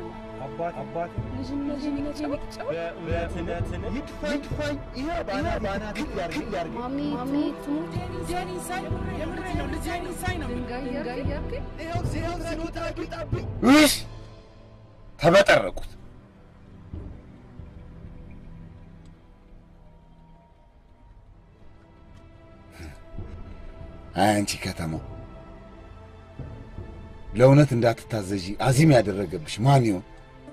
አባት አባት ልጅነቴን ይቅጨው። በእውነትን ይድፋኝ ይድፋኝ ይሄ ባና ባና ያርግ ያርግ ማሚ ማሚ ትሙት ልጄን ይሳይ የምሬ ነው ልጄን ይሳይ ነው ድንጋይ ድንጋይ ያርገኝ ይኸው ሲሄው ሲወጣ ቢጣብኝ ውሽ ተበጠረቁት። አይ አንቺ ከተማው ለእውነት እንዳትታዘዢ አዚም ያደረገብሽ ማን ይሆን?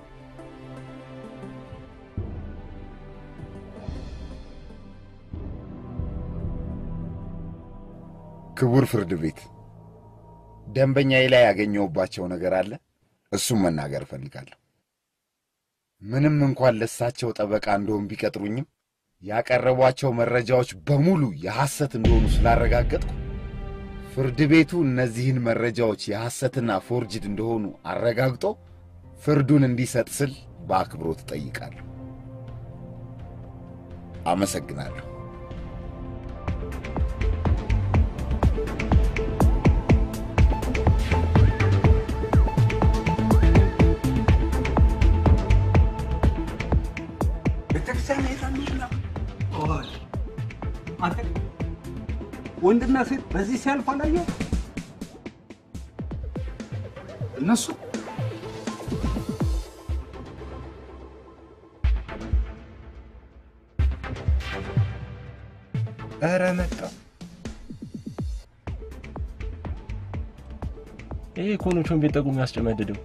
ክቡር ፍርድ ቤት ደንበኛዬ ላይ ያገኘሁባቸው ነገር አለ። እሱም መናገር እፈልጋለሁ። ምንም እንኳን ለሳቸው ጠበቃ እንደሆን ቢቀጥሩኝም ያቀረቧቸው መረጃዎች በሙሉ የሐሰት እንደሆኑ ስላረጋገጥኩ ፍርድ ቤቱ እነዚህን መረጃዎች የሐሰትና ፎርጅድ እንደሆኑ አረጋግጦ ፍርዱን እንዲሰጥ ስል በአክብሮት እጠይቃለሁ። አመሰግናለሁ። ቤተክርስቲያን ሄዳለች ነው። ቆይ አንተ ወንድና ሴት በዚህ ሲያልፍ አላየው? እነሱ ኧረ መጣ ይሄ ኮኖቾን ቤት ጠቁ የሚያስጨመድደው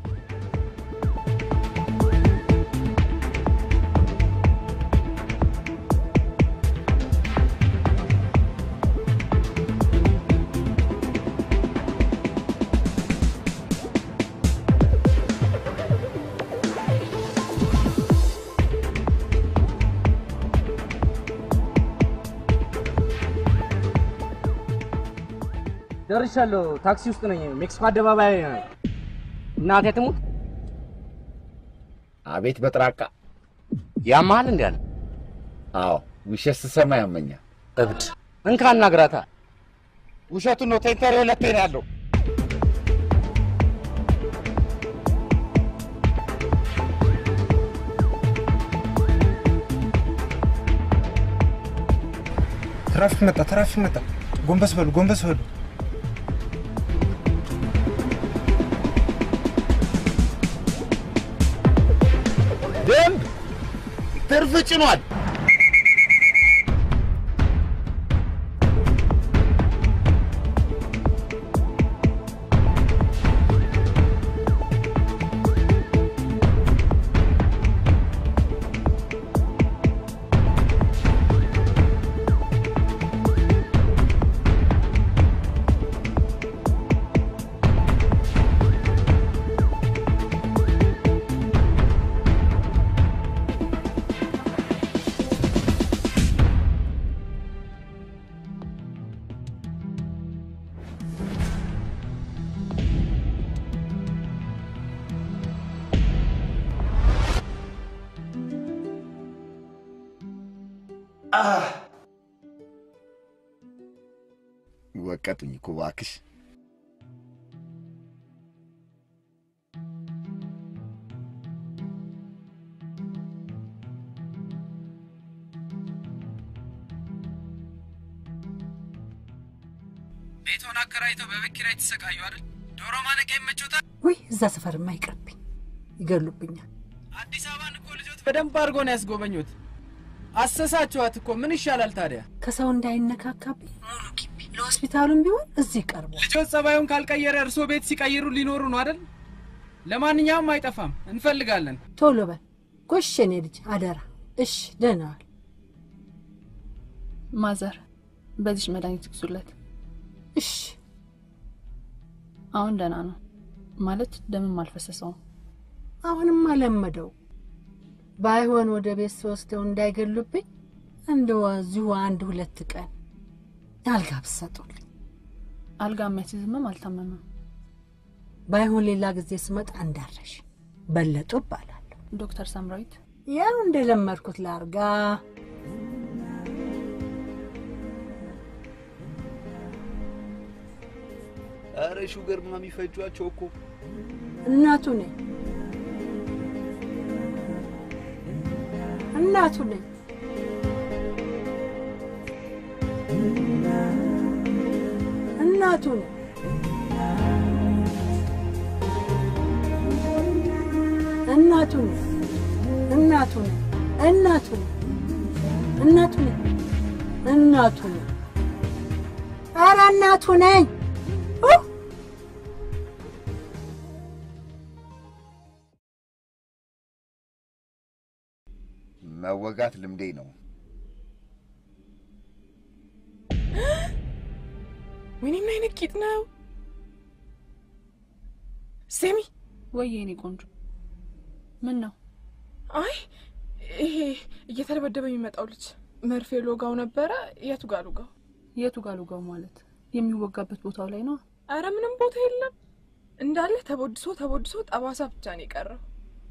ደርሻለሁ። ታክሲ ውስጥ ነኝ። ሜክሲኮ አደባባይ ነው። እናቴ ትሙት። አቤት በጥራቃ ያመሃል እንዲ አለ። አዎ ውሸት ስሰማ ያመኛል። እብድ እንካ እናግራታ። ውሸቱን ነው። ቴንተር ሁለቴ ነው ያለው። ትራፊክ መጣ ትራፊክ መጣ ጎንበስ በሉ ጎንበስ በሉ ደንብ ትርፍ ጭኗል። ወቀጡኝ እኮ እባክሽ። ቤቶን አከራይተው በቤት ኪራይ ተሰቃዩ አይደል? ዶሮ ማነቂያ ይመቾታል። ውይ እዛ ሰፈርማ ይቅርብኝ፣ ይገሉብኛል። አዲስ አበባን እኮ ልጆት በደንብ አድርጎ ነው ያስጎበኙት። አሰሳችኋት እኮ ምን ይሻላል ታዲያ? ከሰው እንዳይነካካብኝ ሙሉ ግቢ ለሆስፒታሉም ቢሆን እዚህ ቀርቧል። ልጆት ጸባዩን ካልቀየረ እርስዎ ቤት ሲቀይሩ ሊኖሩ ነው አይደል? ለማንኛውም አይጠፋም፣ እንፈልጋለን። ቶሎ በል ጎሽ፣ የኔ ልጅ አደራ። እሽ፣ ደህና ዋል። ማዘር በዚች መድኃኒት ግዙለት። እሽ፣ አሁን ደህና ነው ማለት ደምም አልፈሰሰውም። አሁንም አለመደው። ባይሆን ወደ ቤት ስወስደው እንዳይገሉብኝ እንደው እዚሁ አንድ ሁለት ቀን አልጋ ብትሰጡልኝ። አልጋ የሚያስይዝምም አልታመመም። ባይሆን ሌላ ጊዜ ስመጣ እንዳረሽ በለጡ እባላለሁ። ዶክተር ሳምራዊት ያው እንደለመድኩት ላርጋ። ኧረ ሹገር ምናምን የሚፈጇቸው እኮ እናቱ ነኝ። እናቱ ነኝ። እናቱ ነኝ። እናቱ ነኝ። እናቱ ነኝ። እናቱ ነኝ። እናቱ ነኝ። እናቱ ነኝ። ኧረ እናቱ ነኝ። ኡ! መወጋት ልምዴ ነው። ወይኔ ምን አይነት ቂጥ ነው? ስሚ፣ ወይ የኔ ቆንጆ ምን ነው? አይ ይሄ እየተደበደበ የሚመጣው ልጅ መርፌ ሎጋው ነበረ። የቱ ጋር ሎጋው? የቱ ጋር ልጋው ማለት የሚወጋበት ቦታው ላይ ነው። አረ ምንም ቦታ የለም እንዳለ ተቦድሶ ተቦድሶ ጠባሳ ብቻ ነው የቀረው።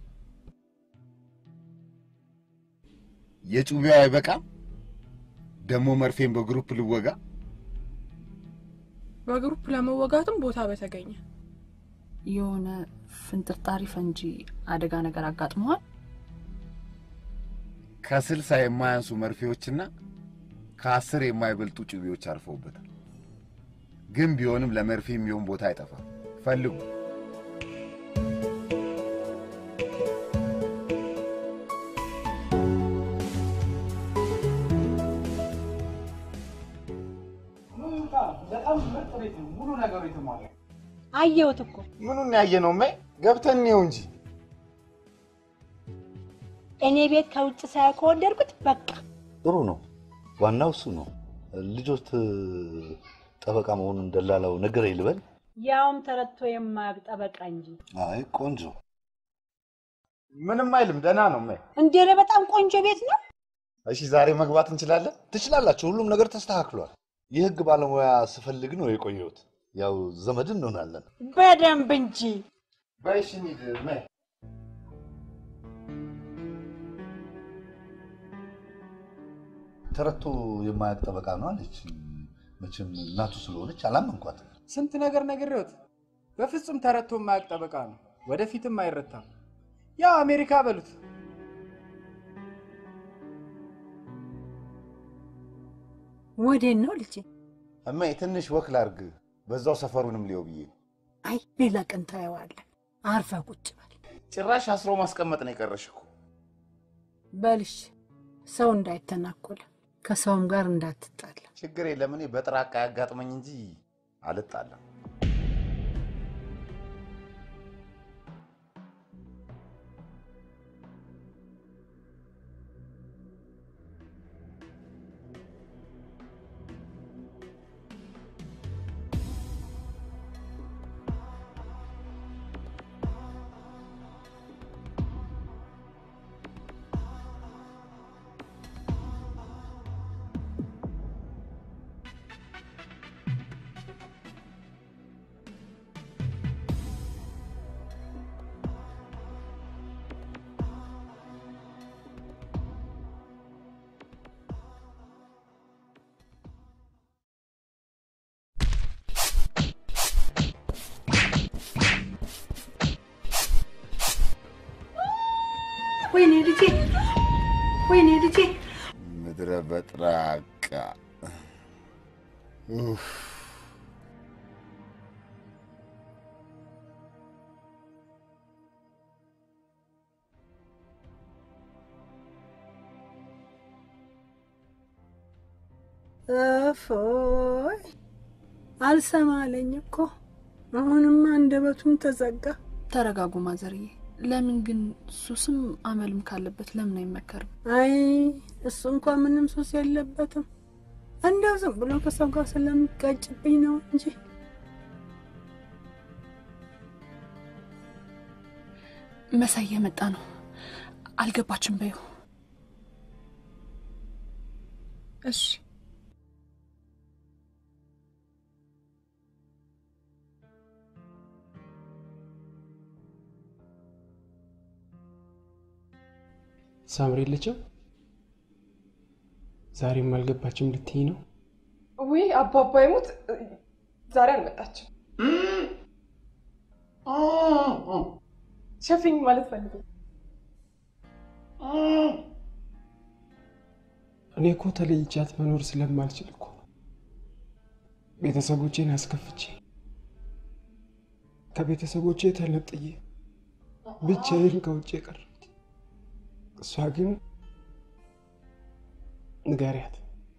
የጩቤው አይበቃም? ደግሞ መርፌን በግሩፕ ልወጋ? በግሩፕ ለመወጋትም ቦታ በተገኘ የሆነ ፍንጥርጣሪ ፈንጂ አደጋ ነገር አጋጥመዋል። ከስልሳ የማያንሱ መርፌዎችና ከአስር የማይበልጡ ጩቤዎች አርፈውበታል። ግን ቢሆንም ለመርፌ የሚሆን ቦታ አይጠፋም። ፈልጉ። በጣም ምርጥ ቤት ነው። ሙሉ ነገሩ የተሟላ አየሁት እኮ ምኑን ያየ ነው? ማይ ገብተን እንየው እንጂ እኔ ቤት ከውጭ ሳያ ከወደድኩት በቃ ጥሩ ነው። ዋናው እሱ ነው። ልጆት ጠበቃ መሆኑን ደላላው ነገር ይልበል። ያውም ተረድቶ የማያውቅ ጠበቃ እንጂ አይ ቆንጆ ምንም አይልም። ደህና ነው ማይ። እንዴ! ኧረ በጣም ቆንጆ ቤት ነው። እሺ ዛሬ መግባት እንችላለን? ትችላላችሁ። ሁሉም ነገር ተስተካክሏል። የህግ ባለሙያ ስፈልግ ነው የቆየሁት። ያው ዘመድ እንሆናለን። በደንብ እንጂ በይ እሺ እንሂድ ማይ። ተረቶ የማያውቅ ጠበቃ ነው አለች። መቼም እናቱ ስለሆነች አላመንኳት። ስንት ነገር ነግሬዎት፣ በፍጹም ተረቶ የማያውቅ ጠበቃ ነው። ወደፊትም አይረታም። ያው አሜሪካ በሉት። ወዴን ነው ልጄ? እማዬ ትንሽ ወክ ላርግ፣ በዛው ሰፈሩንም ሊየው ብዬ ነው። አይ ሌላ ቀን ታየዋለን። አርፈ ቁጭ በል ጭራሽ አስሮ ማስቀመጥ ነው የቀረሽ እኮ። በልሽ። ሰው እንዳይተናኮል ከሰውም ጋር እንዳትጣላ። ችግር የለም እኔ በጥራቃ ያጋጥመኝ እንጂ አልጣለም። ወይኔ ልጄ፣ ወይኔ ልጄ። ምድረ በጥራቃ ኡፍ። እፎይ አልሰማ አለኝ እኮ። አሁንማ አንደበቱም ተዘጋ። ተረጋጉ ማዘርዬ። ለምን ግን ሱስም አመልም ካለበት ለምን አይመከርም? አይ እሱ እንኳ ምንም ሱስ የለበትም። እንደው ዝም ብሎ ከሰው ጋር ስለሚጋጭብኝ ነው እንጂ መሳይ የመጣ ነው። አልገባችም በይው። እሺ ሳምሪ የለችም? ዛሬም አልገባችም ልትይ ነው? ውይ አባባ ይሙት ዛሬ አልመጣችም። ሸፍኝ ማለት ፈልጉ እኔ እኮ ተለይቻት መኖር ስለማልችል እኮ ነው ቤተሰቦቼን አስከፍቼ ከቤተሰቦቼ ተነጥዬ ብቻዬን ከውጭ የቀረሁት። እሷ ግን ንገሪያት፣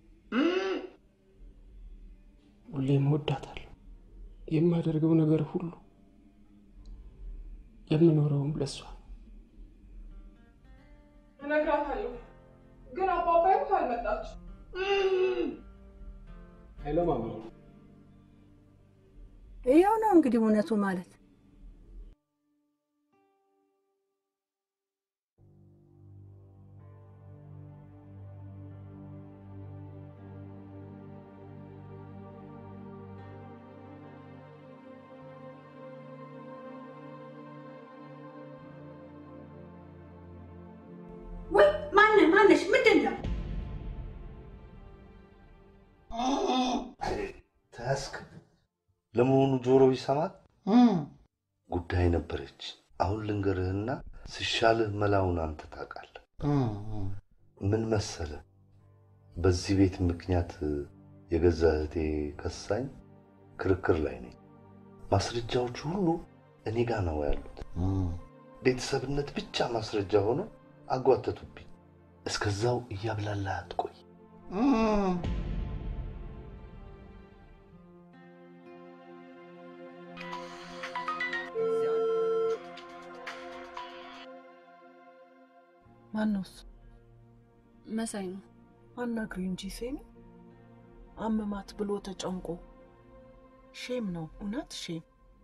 ሁሌም እወዳታለሁ። የማደርገው ነገር ሁሉ የምኖረውም ለእሷ እነግራታለሁ፣ ግን አባባ ይሙት አልመጣች። ሄሎ ማማ፣ ይኸው ነው እንግዲህ እውነቱ ማለት ወይ ማነ ማነሽ? ምንድን ነው? ተያዝክ? ለመሆኑ ጆሮ ይሰማል? ጉዳይ ነበረች። አሁን ልንገርህና ስሻልህ መላውን አንተ ታውቃለህ። ምን መሰለ፣ በዚህ ቤት ምክንያት የገዛ እህቴ ከሳኝ ክርክር ላይ ነኝ። ማስረጃዎቹ ሁሉ እኔ ጋ ነው ያሉት። ቤተሰብነት ብቻ ማስረጃ ሆኖ አጓተቱብኝ። እስከዛው እያብላላህ አትቆይ። ማን ነው እሱ? መሳይ ነው። አናግሪ እንጂ ሴሚ። አመማት ብሎ ተጨንቆ ሼም ነው እውነት ሼም።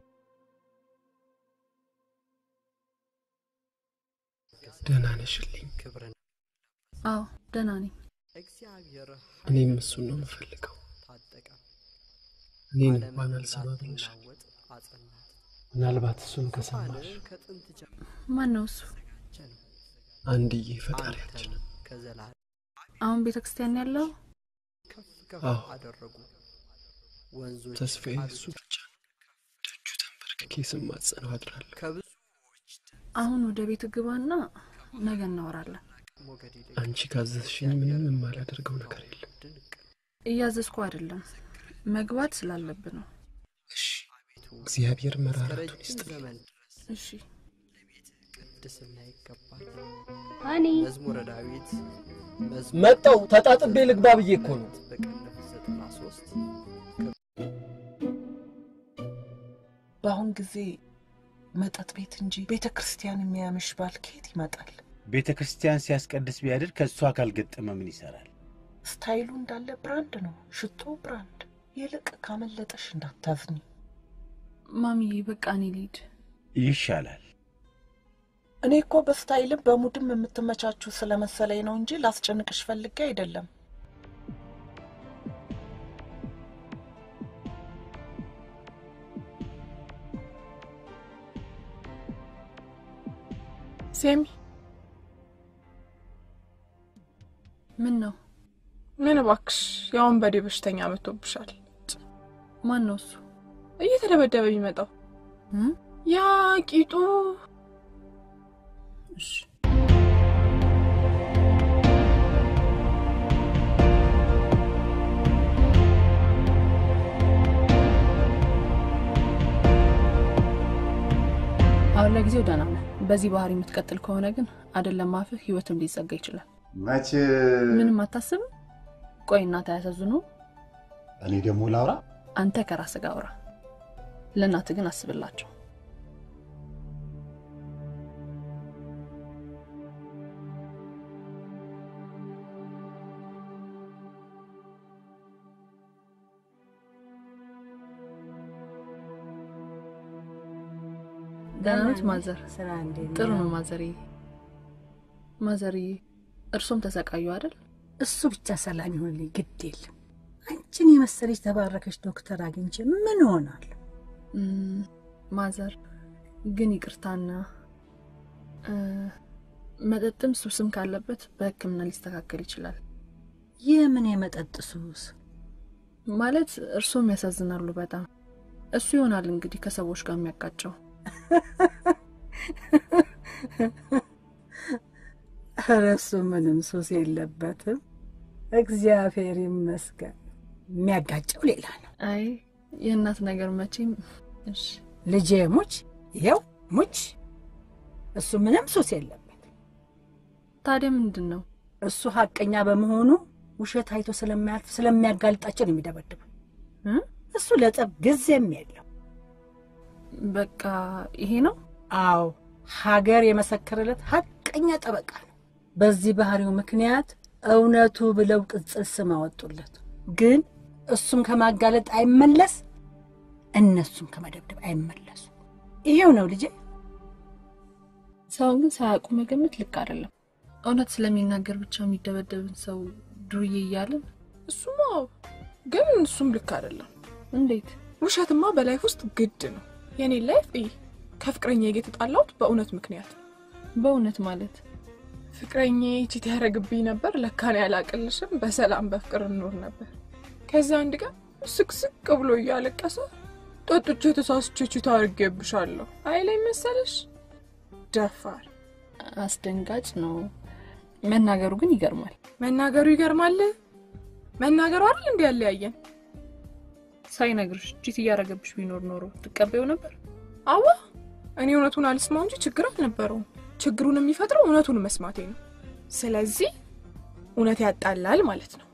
ደህና ነሽልኝ? አዎ ደህና ነኝ። እኔም እሱን ነው የምፈልገው። እኔን እንኳን አልሰማ ብለሻል። ምናልባት እሱን ከሰማሽ ማን ነው እሱ? አንድዬ ፈጣሪያችን። አሁን ቤተ ክርስቲያን ያለው? አዎ ተስፋዬ እሱ ብቻ ነው። ደጁ ተንበርክኬ ስማጸነው አድራለሁ። አሁን ወደ ቤት ግባና ነገ እናወራለን። አንቺ ካዘዝሽኝ ምንም የማላደርገው ነገር የለም። እያዘዝኩ አይደለም፣ መግባት ስላለብ ነው። እግዚአብሔር መራራቱን ይስጥልኝ። እሺ ቅድስና ይገባል። ሃኒ መዝሙረ ዳዊት መጣው ተጣጥቤ ልግባ ብዬ እኮ ነው። በቅንፍ ዘጠና ሶስት በአሁን ጊዜ መጠጥ ቤት እንጂ ቤተ ክርስቲያን የሚያምሽ ባል ከየት ይመጣል? ቤተ ክርስቲያን ሲያስቀድስ ቢያድር ከእሷ ካልገጠመ ምን ይሰራል? ስታይሉ እንዳለ ብራንድ ነው፣ ሽቶ ብራንድ። ይልቅ ካመለጠሽ እንዳታዝኝ። ማሚዬ፣ በቃ እኔ ልሂድ። ይሻላል። እኔ እኮ በስታይልም በሙድም የምትመቻችሁ ስለመሰለኝ ነው እንጂ ላስጨንቅሽ ፈልጌ አይደለም። ሴሚ ምን ነው? ምን እባክሽ፣ የወንበዴ በሽተኛ መጥቶብሻል። ማን ነው እሱ? እየተደበደበ የሚመጣው ያ ቂጡ አሁን ለጊዜው ደህና ነህ። በዚህ ባህሪ የምትቀጥል ከሆነ ግን አይደለም አፍህ ህይወትም ሊዘጋ ይችላል። መቼ ምንም አታስብም? ቆይ እናት አያሳዝኑ? እኔ ደግሞ ላውራ? አንተ ከራስህ ጋር አውራ። ለእናትህ ግን አስብላቸው። ደህና ኖት ማዘር? ስራ እንዴት ጥሩ ነው? ነው ማዘርዬ። ማዘርዬ እርሶም ተሰቃዩ አይደል? እሱ ብቻ ሰላም ይሆንልኝ፣ ግድ የለም። አንቺን የመሰለች ተባረከች ዶክተር አግኝቼ ምን እሆናለሁ? እም፣ ማዘር ግን ይቅርታና እ፣ መጠጥም ሱስም ካለበት በሕክምና ሊስተካከል ይችላል። የምን የመጠጥ ሱስ? ማለት እርሶም ያሳዝናሉ በጣም። እሱ ይሆናል እንግዲህ ከሰዎች ጋር የሚያጋጨው። ኧረ እሱ ምንም ሱስ የለበትም። እግዚአብሔር ይመስገን። የሚያጋጨው ሌላ ነው። አይ የእናት ነገር መቼም እሺ ልጄ ሙች፣ ይኸው ሙች። እሱ ምንም ሱስ የለበት። ታዲያ ምንድን ነው እሱ ሀቀኛ በመሆኑ ውሸት አይቶ ስለማያልፍ ስለሚያጋልጣቸው ነው የሚደበድቡ። እሱ ለጠብ ጊዜም የለው። በቃ ይሄ ነው። አዎ ሀገር የመሰከረለት ሀቀኛ ጠበቃ ነው። በዚህ ባህሪው ምክንያት እውነቱ ብለው ቅጽል ስም አወጡለት። ግን እሱም ከማጋለጥ አይመለስ፣ እነሱም ከመደብደብ አይመለሱ። ይሄው ነው ልጄ። ሰውን ግን ሳያውቁ መገመት ልክ አይደለም። እውነት ስለሚናገር ብቻ የሚደበደብን ሰው ዱርዬ እያለን እሱማ ግን እሱም ልክ አይደለም። እንዴት? ውሸትማ በላይፍ ውስጥ ግድ ነው። የኔ ላይፍ እይ፣ ከፍቅረኛ የተጣላሁት በእውነት ምክንያት። በእውነት ማለት ፍቅረኛ ቺት ያደረግብኝ ነበር። ለካን ያላቅልሽም በሰላም በፍቅር እንኖር ነበር። ከዛ አንድ ቀን ስቅስቅ ብሎ እያለቀሰ ጠጥቼ ተሳስቼ ቺት አድርጌብሻለሁ አይለኝ መሰለሽ? ደፋር አስደንጋጭ ነው። መናገሩ ግን ይገርማል። መናገሩ ይገርማል። መናገሩ አይደል እንዲ ያለያየን። ሳይነግርሽ ቺት እያደረገብሽ ቢኖር ኖሮ ትቀበዩ ነበር? አዋ እኔ እውነቱን አልስማው እንጂ ችግር አልነበረውም። ችግሩን የሚፈጥረው እውነቱን መስማቴ ነው። ስለዚህ እውነት ያጣላል ማለት ነው።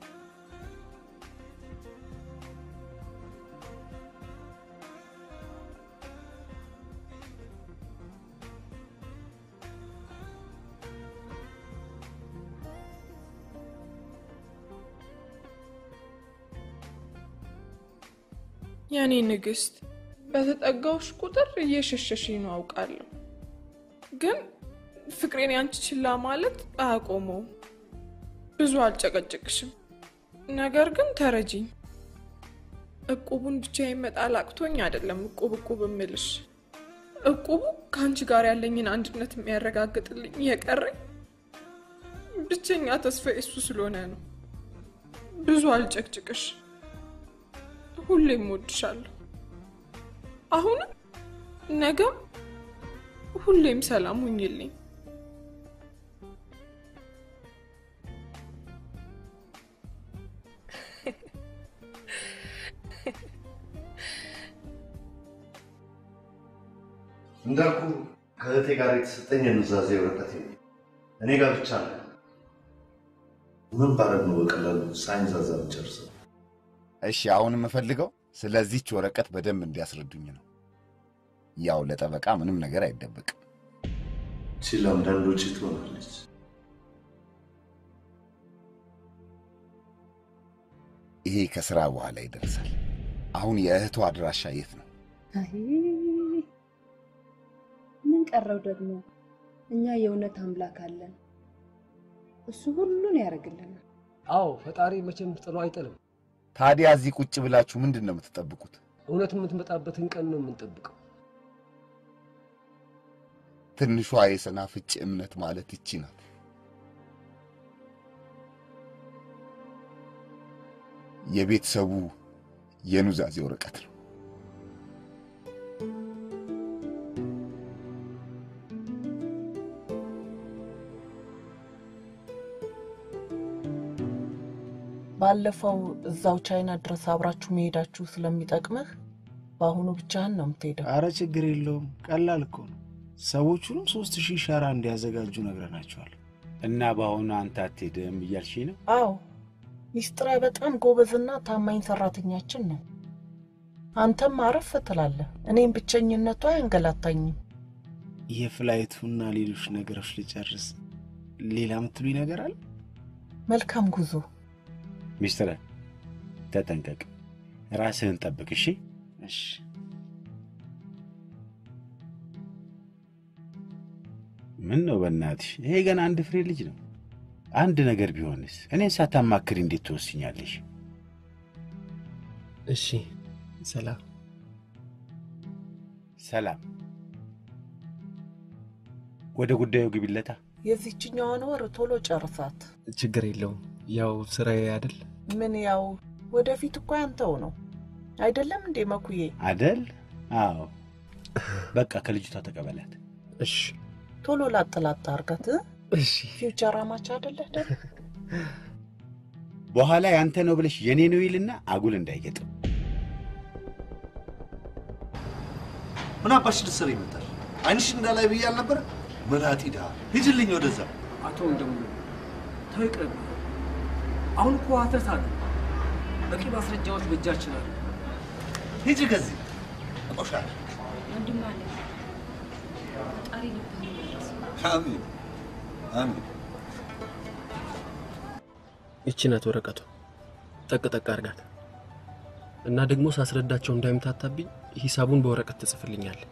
የኔ ንግስት፣ በተጠጋውሽ ቁጥር እየሸሸሽ ነው አውቃለሁ። ግን ፍቅሬን ያንቺ ችላ ማለት አያቆመውም። ብዙ አልጨቀጭቅሽም፣ ነገር ግን ተረጂኝ። እቁቡን ብቻ ይመጣል አቅቶኝ አይደለም እቁብ እቁብ እምልሽ። እቁቡ ከአንቺ ጋር ያለኝን አንድነት የሚያረጋግጥልኝ የቀረኝ ብቸኛ ተስፋ እሱ ስለሆነ ነው። ብዙ አልጨቅጭቅሽ፣ ሁሌም እወድሻለሁ። አሁንም ነገም ሁሌም ሰላም ሁኝልኝ። እንዳልኩ ከእህቴ ጋር የተሰጠኝ የኑዛዜ ወረቀት የለም። እኔ ጋር ብቻ ነው። ምን ባረግ ነው በቀላሉ ሳይንዛዛ ብጨርሰው? እሺ፣ አሁን የምፈልገው ስለዚች ወረቀት በደንብ እንዲያስረዱኝ ነው። ያው ለጠበቃ ምንም ነገር አይደበቅም። ሲል አንዳንድ ውጭ ትሆናለች። ይሄ ከስራ በኋላ ይደርሳል። አሁን የእህቷ አድራሻ የት ነው? አይ ምን ቀረው ደግሞ? እኛ የእውነት አምላክ አለን። እሱ ሁሉን ያደርግልናል። አዎ ፈጣሪ መቼም ጥሎ አይጥልም። ታዲያ እዚህ ቁጭ ብላችሁ ምንድን ነው የምትጠብቁት? እውነት የምትመጣበትን ቀን ነው የምንጠብቀው። ትንሿ የሰናፍጭ እምነት ማለት ይቺ ናት። የቤተሰቡ የኑዛዜ ወረቀት ነው። ባለፈው እዛው ቻይና ድረስ አብራችሁ መሄዳችሁ ስለሚጠቅምህ በአሁኑ ብቻህን ነው የምትሄደው። አረ ችግር የለውም ቀላል እኮ ነው። ሰዎቹንም ሶስት ሺህ ሸራ እንዲያዘጋጁ ነግረናቸዋል። እና በአሁኑ አንተ አትሄድም እያልሽኝ ነው? አዎ ሚስጥራዊ በጣም ጎበዝና ታማኝ ሰራተኛችን ነው። አንተም አረፍ ትላለህ። እኔም ብቸኝነቱ አያንገላታኝም። የፍላይቱና ሌሎች ነገሮች ልጨርስ። ሌላ የምትሉኝ ነገር አለ? መልካም ጉዞ። ሚስትረ ተጠንቀቅ፣ ራስህን ጠብቅ። እሺ እሺ። ምን ነው በእናትሽ፣ ይሄ ገና አንድ ፍሬ ልጅ ነው። አንድ ነገር ቢሆንስ? እኔን ሳታማክሪ እንዴት ትወስኛለሽ? እሺ፣ ሰላም ሰላም። ወደ ጉዳዩ ግቢለታ። የዚችኛዋን ወር ቶሎ ጨርሳት። ችግር የለውም። ያው ስራዬ አይደል? ምን ያው ወደፊት እኮ ያንተው ነው አይደለም እንዴ መኩዬ? አደል? አዎ። በቃ ከልጅቷ ተቀበላት። እሺ። ቶሎ ላጥላጥ አርጋት። እሺ። ፊውቸር አማች አይደለህ ደግሞ በኋላ ያንተ ነው ብለሽ የኔ ነው ይልና አጉል እንዳይገጥም። ምን አባሽ ልትሰሪ ይመጣል? አይንሽ እንዳላይ ብዬ አልነበረ? መላጢ ድሃ ሂጅልኝ ወደዛ። አቶ ወንድሙ ተው ይቅርብ። አሁን እኮ ሀተት አለ። በቂ ማስረጃዎች በእጃችን አሉ። ሂጂ ከዚህ ቆሻል። ወንድም አለ ፈጣሪ ልብህን ይመልስ። አሚን አሚን። ይቺ ናት ወረቀቱ። ጠቅ ጠቅ አርጋት እና ደግሞ ሳስረዳቸው እንዳይምታታብኝ ሂሳቡን በወረቀት ትጽፍልኛል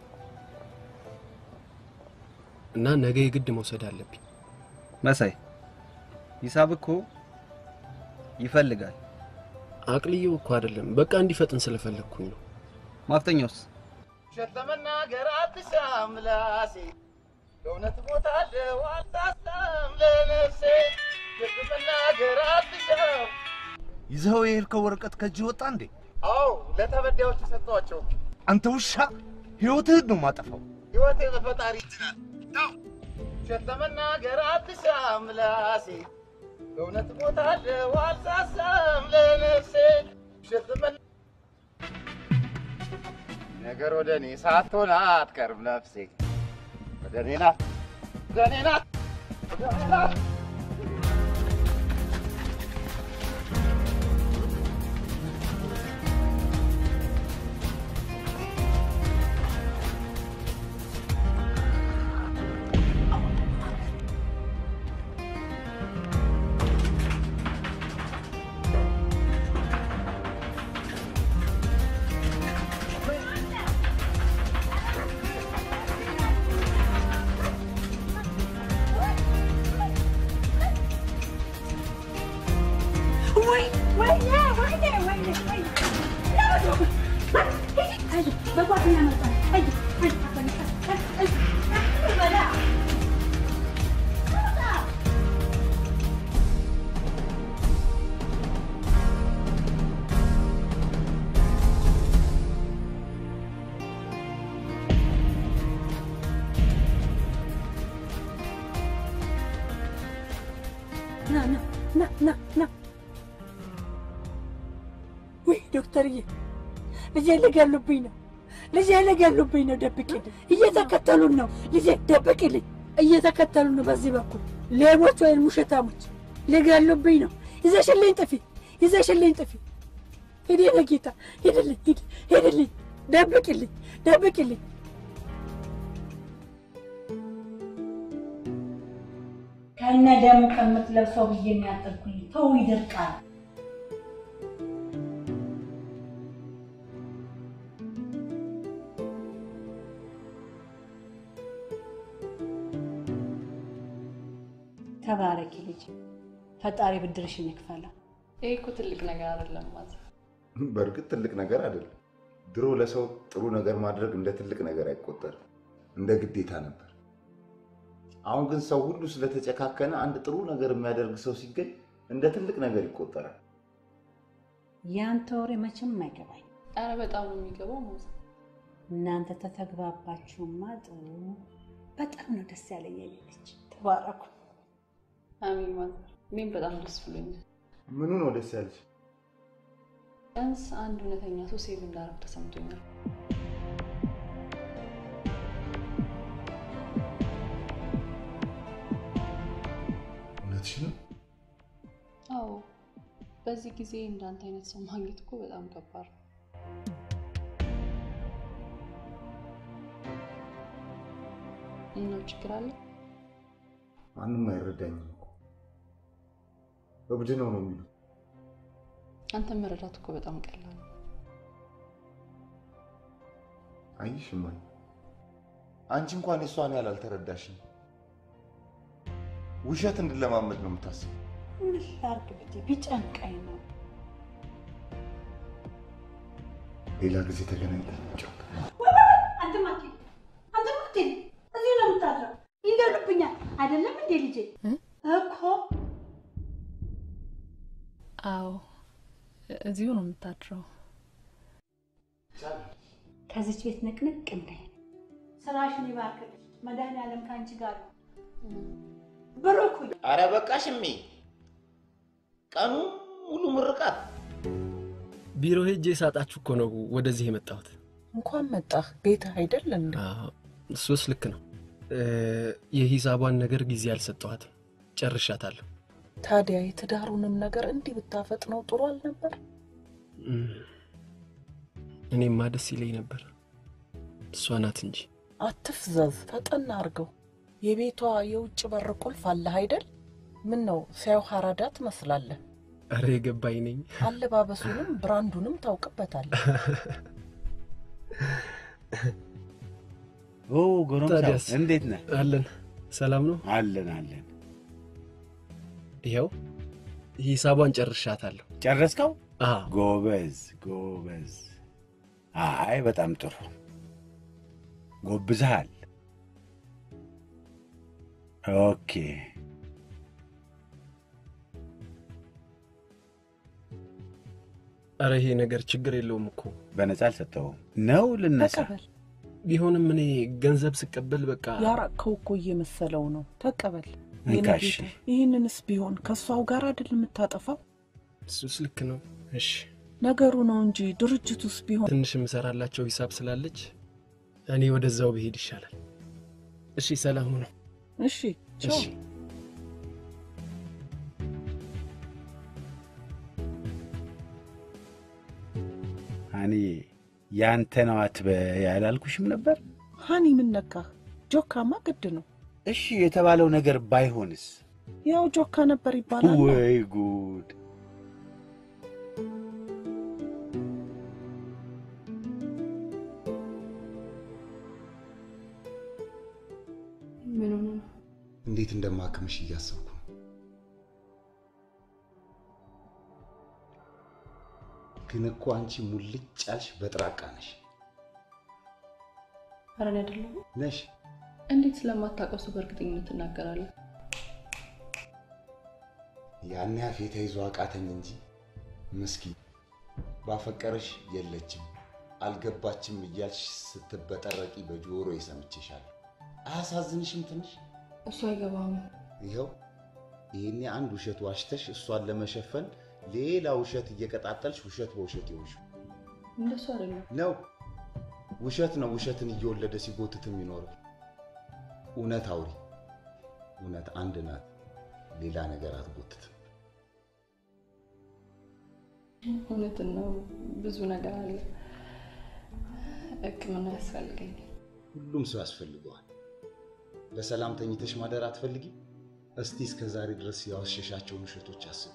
እና ነገ የግድ መውሰድ አለብኝ። መሳይ ሂሳብ እኮ ይፈልጋል። አቅልዬው እኮ አይደለም፣ በቃ እንዲፈጥን ስለፈለግኩኝ ነው። ማፍጠኛውስ ውሸት ለመናገር አትሻም ምላሴ የእውነት ቦታ አለው አልሳሳም ለነፍሴ ውሸት ለመናገር አትሻም ይዘኸው የሄድከው ወረቀት ከእጅ ወጣ እንዴ? አዎ ለተበዳዮች ሰጠኋቸው አንተ ውሻ ህይወትህን ነው ማጠፋው። ህይወቴ በፈጣሪ ይችላል ነው ውሸት ለመናገር አትሻም ምላሴ የእውነት ቦታ አለው አልሳሳም ለነፍሴ ውሸት ለመና ነገር ወደ እኔ ሳትሆን አትቀርም ነፍሴ ወደ እኔ ናት ወደ እኔ ናት ወደ እኔ ናት ና ና ና ና ና ውይ ዶክተርዬ ልጄ ሊገሉብኝ ነው ልጄ ሊገሉብኝ ነው ደብቂልኝ እየተከተሉን ነው ልጄ ደብቂልኝ እየተከተሉን ነው በዚህ በኩል ሌቦች ወይም ውሸታሞች ሊገሉብኝ ነው ይዘሽልኝ ጥፊ ይዘሽልኝ ጥፊ ሂድ የኔ ጌታ ሂድልኝ ሂድ ሂድልኝ ደብቂልኝ ደብቂልኝ ከነ ደሙ ከምትለብሰው ብዬ የሚያጠልኩኝ ተው ይደርቃል። ተባረኪ ልጅ፣ ፈጣሪ ብድርሽን ይክፈለው። ይህ እኮ ትልቅ ነገር አይደለም ማለት በእርግጥ ትልቅ ነገር አይደለም። ድሮ ለሰው ጥሩ ነገር ማድረግ እንደ ትልቅ ነገር አይቆጠርም፣ እንደ ግዴታ ነበር። አሁን ግን ሰው ሁሉ ስለተጨካከነ አንድ ጥሩ ነገር የሚያደርግ ሰው ሲገኝ እንደ ትልቅ ነገር ይቆጠራል። ያንተ ወሬ መቼም አይገባኝ። ኧረ በጣም ነው የሚገባው ማለት እናንተ ተተግባባችሁማ ጥሩ። በጣም ነው ደስ ያለኝ የኔ ልጅ። ተባረኩ። አሚን ማለት እኔም በጣም ደስ ብሎኛል። ምኑ ነው ደስ ያለች? ቢያንስ አንድ እውነተኛ ሰው ሴቭ እንዳረግ ተሰምቶኛል። እውነትሽ ነው? አዎ በዚህ ጊዜ እንዳንተ አይነት ሰው ማግኘት እኮ በጣም ከባድ ነው። ምነው ችግር አለ? ማንም አይረዳኝም እኮ እብድ ነው ነው የሚሉት። አንተን መረዳት እኮ በጣም ቀላል ነው። አይሽ እማዬ፣ አንቺ እንኳን የሷን ያህል አልተረዳሽም። ውሸት እንድለማመድ ነው የምታስበው። ምን ላድርግ ብዬ ቢጨንቀኝ ነው። ሌላ ጊዜ ተገናኝተን እንጫወት። አንተ ማቴ አንተ ማቴ እዚህ ነው የምታድረው። ይገሉብኛል አይደለም እንዴ ልጄ? እኮ አዎ እዚሁ ነው የምታድረው። ከዚች ቤት ንቅንቅ እንዳይ ስራሽን ይባርክልሽ። መድኃኒዓለም ከአንቺ ጋር ነው። ብሩክ ሁኚ። አረ በቃሽ እሜ፣ ቀኑ ሙሉ ምርቃት። ቢሮ ሄጄ ሳጣችሁ እኮ ነው ወደዚህ የመጣሁት። እንኳን መጣህ። ቤትህ አይደል እንዴ? አዎ፣ እሱስ ልክ ነው። እ፣ የሂሳቧን ነገር ጊዜ አልሰጠኋትም፣ ጨርሻታለሁ። ታዲያ የትዳሩንም ነገር እንዲህ ብታፈጥነው ጥሩ አልነበር? እም፣ እኔማ ደስ ይለኝ ነበር፣ እሷ ናት እንጂ። አትፍዘዝ፣ ፈጠን አርገው። የቤቷ የውጭ በር ቁልፍ አለህ አይደል? ምን ነው ሲያዩ ሀራዳ ትመስላለህ። አረ የገባኝ ነኝ። አለባበሱንም ብራንዱንም ታውቅበታለህ። ኦ ጎረምሳው ታዲያስ? እንዴት ነህ? አለን። ሰላም ነው? አለን አለን። ይኸው ሂሳቧን ጨርሻታለሁ። ጨረስከው? አዎ። ጎበዝ ጎበዝ። አይ በጣም ጥሩ ጎብዝሃል። ኦኬ አረ ይሄ ነገር ችግር የለውም እኮ በነፃ አልሰጠውም ነው ልነሳ። ተቀበል። ቢሆንም እኔ ገንዘብ ስቀበል በቃ ያራቅከው እኮ እየመሰለው ነው። ተቀበል። እንካ የኔ እሺ። ጌታ፣ ይህንንስ ቢሆን ከእሷው ጋር አይደል የምታጠፋው? እሱስ ልክ ነው። እሺ ነገሩ ነው እንጂ ድርጅቱስ ቢሆን ትንሽ የምሰራላቸው ሂሳብ ስላለች እኔ ወደዛው ብሄድ ይሻላል። እሺ ሰላም ነው። እሺ ቻው። እሺ ሀኒዬ ያንተ ነው አትበይ ያላልኩሽም ነበር? ሀኒ ምን ነካህ? ጆካማ ግድ ነው። እሺ የተባለው ነገር ባይሆንስ? ያው ጆካ ነበር ይባላል። ወይ ጉድ! ምን ሆነ ነው? እንዴት እንደማክምሽ እያሰብኩ ነው። ግን እኮ አንቺ ሙልጭ ያልሽ በጥራቃ ነሽ ኧረ እኔ አይደለሁም። ነሽ። እንዴት ስለማታውቀው ሰው በእርግጠኝነት ትናገራለህ? ያን ያፌ ተይዞ አቃተኝ እንጂ ምስኪን ባፈቀረሽ የለችም አልገባችም እያልሽ ስትበጠረቂ በጆሮ የሰምቼሻለሁ። አያሳዝንሽም ትንሽ? እሱ አይገባም። ይኸው ይሄኔ አንድ ውሸት ዋሽተሽ እሷን ለመሸፈን ሌላ ውሸት እየቀጣጠልሽ ውሸት በውሸት ይሆንሽ እንደሱ አይደለም። ነው። ውሸት ነው ውሸትን እየወለደ ሲጎትት የሚኖረው። እውነት አውሪ። እውነት አንድ ናት፣ ሌላ ነገር አትጎትትም። እውነትን ነው። ብዙ ነገር አለ። ሕክምና ያስፈልገኛል። ሁሉም ሰው ያስፈልገዋል። በሰላም ተኝተሽ ማደር አትፈልጊም? እስቲ እስከ ዛሬ ድረስ ያወሸሻቸውን ውሸቶች አስቢ።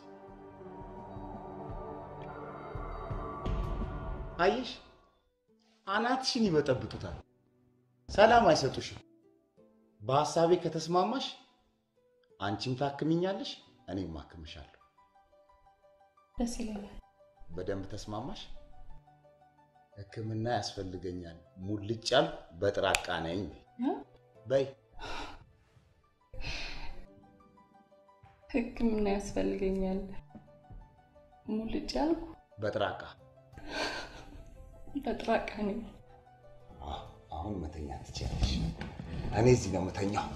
አየሽ፣ አናትሽን ይበጠብጡታል፣ ሰላም አይሰጡሽም። በሀሳቤ ከተስማማሽ አንቺም ታክምኛለሽ፣ እኔም አክምሻለሁ። ደስ ይለኛል። በደንብ ተስማማሽ? ህክምና ያስፈልገኛል፣ ሙልጭ ያልኩ በጥራቃ ነኝ በይ። ሕክምና ያስፈልገኛል። ሙልጭ ያልኩ በጥራቃ በጥራቃ ነኝ። አሁን መተኛ ትችያለሽ። እኔ እዚህ ነው የምተኛው።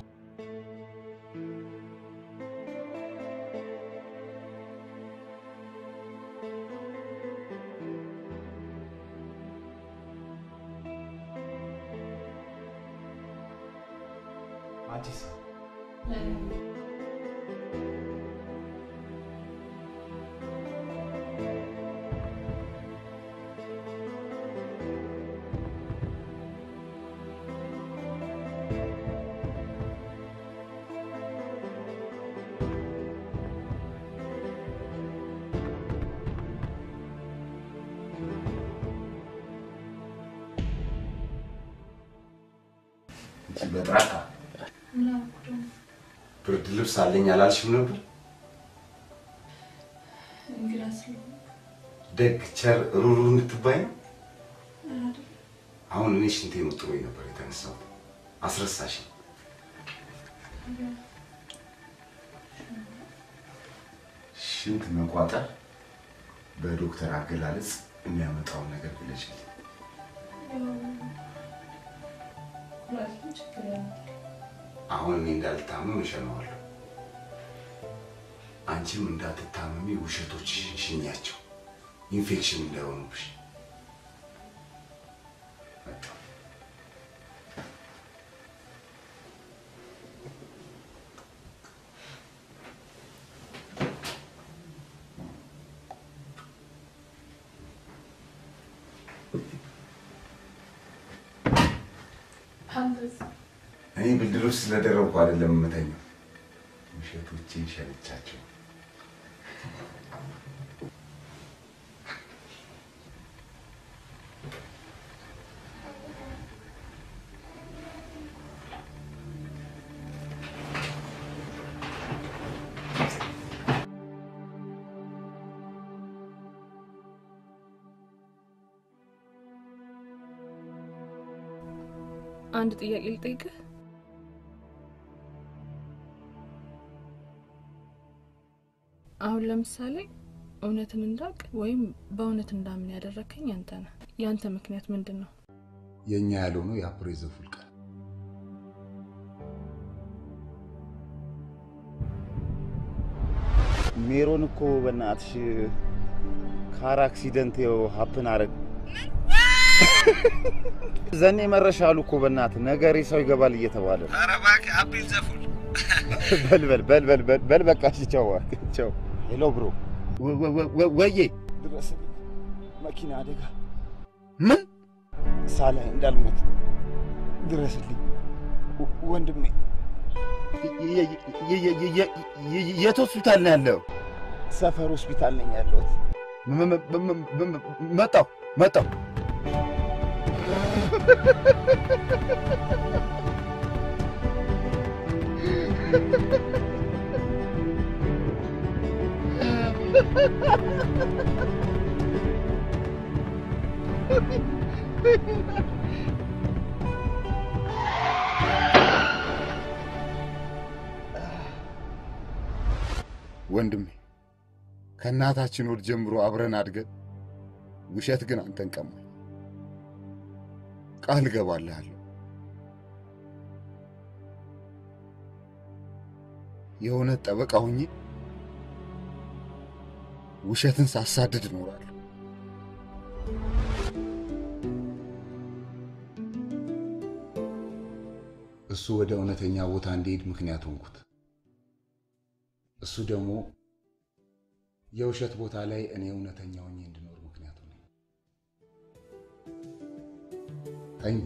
አንቺስ? በጥራቃ ብርድ ልብስ አለኝ አላልሽም ነበር? እንግዳ ስለሆነ ደግ ቸር ሩሩ እንድትባይ ነው። አሁን እኔ ሽንቴን ወጥሮኝ ነበር የተነሳሁት። አስረሳሽ። ሽንት መቋጠር በዶክተር አገላለጽ የሚያመጣውን ነገር ግለጭልኝ። ኩላሊትም ችግር ያመጣል። አሁን እኔ እንዳልታመም እሸነዋለሁ። አንቺም እንዳትታመሚ ውሸቶች ሽኛቸው፣ ኢንፌክሽን እንዳይሆኑብሽ። እኔ ብድር ውስጥ ስለደረብኩ አይደለም የምተኛው፣ ውሸቶቼን ሸልቻቸው። አንድ ጥያቄ ልጠይቅህ። አሁን ለምሳሌ እውነትን እንዳውቅ ወይም በእውነት እንዳምን ያደረከኝ አንተ ነህ። ያንተ ምክንያት ምንድን ነው? የእኛ ያልሆነው የአፕሬዘ ፉልቃ ሜሮን እኮ በእናትሽ ካር አክሲደንት ው ሀፕን አረግ ዘኔ መረሻሉ እኮ በእናትህ ነገሬ ሰው ይገባል እየተባለ ነው። ኧረ እባክህ አቤል ዘፉል በል በል በል በል በል በል በቃ እሺ፣ ቻው ቻው። ሄሎ ብሮ ወዬ ድረስ መኪና አደጋ ምን ሳላይ እንዳልሞት ድረስልኝ ወንድሜ። የት ሆስፒታል ነው ያለው? ሰፈር ሆስፒታል ነኝ ያለሁት። መጣሁ መጣሁ። ወንድሜ ከእናታችን ወድ ጀምሮ አብረን አድገን ውሸት ግን አንተን ቀማኝ። ቃል እገባልሃለሁ የእውነት ጠበቃ ሁኜ ውሸትን ሳሳድድ እኖራለሁ። እሱ ወደ እውነተኛ ቦታ እንዲሄድ ምክንያት ሆንኩት። እሱ ደግሞ የውሸት ቦታ ላይ እኔ እውነተኛ ሆኜ እንድኖር ምክንያት ሆነ። ተኝ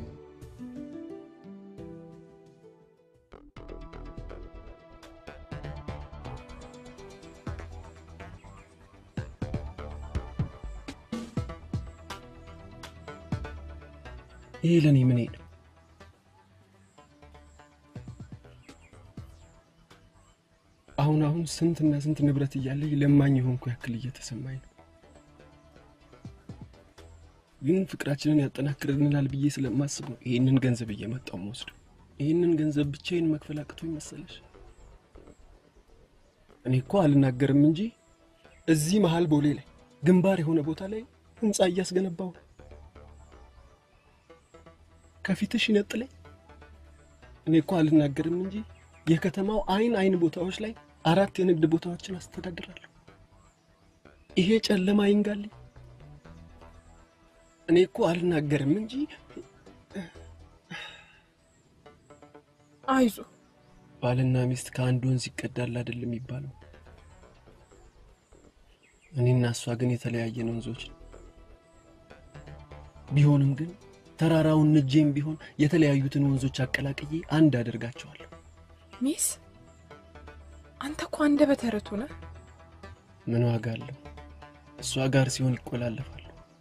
ይሄ ለእኔ ምን ነው? አሁን አሁን ስንትና ስንት ንብረት እያለኝ ለማኝ የሆንኩ ያክል እየተሰማኝ ነው። ግን ፍቅራችንን ያጠናክርልናል ብዬ ስለማስብ ነው ይህንን ገንዘብ እየመጣው መወስደው። ይህንን ገንዘብ ብቻዬን መክፈል አቅቶኝ መሰለሽ? እኔ እኮ አልናገርም እንጂ እዚህ መሀል ቦሌ ላይ ግንባር የሆነ ቦታ ላይ ህንፃ እያስገነባው ነው። ከፊትሽ ይነጥለኝ። እኔ እኮ አልናገርም እንጂ የከተማው አይን አይን ቦታዎች ላይ አራት የንግድ ቦታዎችን አስተዳድራለሁ። ይሄ ጨለማ ይንጋልኝ። እኔ እኮ አልናገርም እንጂ አይዞ ባልና ሚስት ከአንድ ወንዝ ይቀዳል አይደል የሚባለው? እኔና እሷ ግን የተለያየን ወንዞች ነው። ቢሆንም ግን ተራራውን ንጄም ቢሆን የተለያዩትን ወንዞች አቀላቅዬ አንድ አደርጋቸዋለሁ። ሚስ አንተ እኮ አንደበተ ርቱዕ ነህ። ምን ዋጋ አለው? እሷ ጋር ሲሆን ይቆላለፋሉ።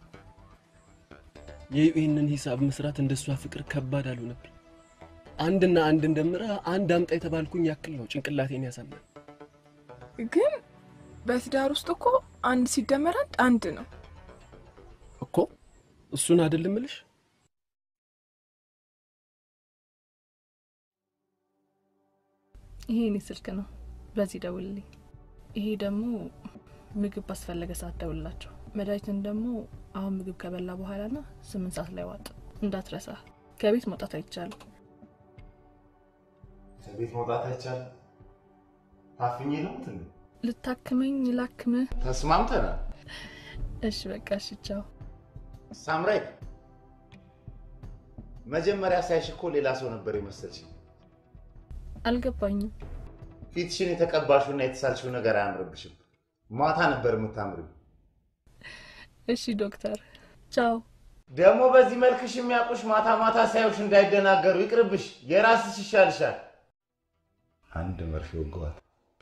የዩኤንን ሂሳብ መስራት እንደ እሷ ፍቅር ከባድ አልሆነብኝ። አንድና አንድ እንደምረ አንድ አምጣ የተባልኩኝ ያክል ነው ጭንቅላቴን ያሳመን። ግን በትዳር ውስጥ እኮ አንድ ሲደመር አንድ አንድ ነው እኮ። እሱን አይደል እምልሽ? ይሄ እኔ ስልክ ነው፣ በዚህ ደውልልኝ። ይሄ ደግሞ ምግብ ባስፈለገ ሰዓት ደውልላቸው። መድኃኒትን ደግሞ አሁን ምግብ ከበላ በኋላ ና ስምንት ሰዓት ላይ ዋጥ እንዳትረሳ። ከቤት መውጣት አይቻልም። ከቤት መውጣት አይቻልም። ታፍኜ ነው እንትን ልታክመኝ ላክምህ? ተስማምተናል። እሺ በቃ እሺ፣ ቻው። ሳምራይት፣ መጀመሪያ ሳይሽ እኮ ሌላ ሰው ነበር የመሰልሽ። አልገባኝም። ፊትሽን የተቀባሽውና የተሳልሽው ነገር አያምርብሽም። ማታ ነበር የምታምሪው። እሺ ዶክተር፣ ቻው። ደግሞ በዚህ መልክሽ የሚያውቁሽ ማታ ማታ ሳይውሽ እንዳይደናገሩ ይቅርብሽ። የራስሽ ይሻልሻል። አንድ መርፌ ወገዋት።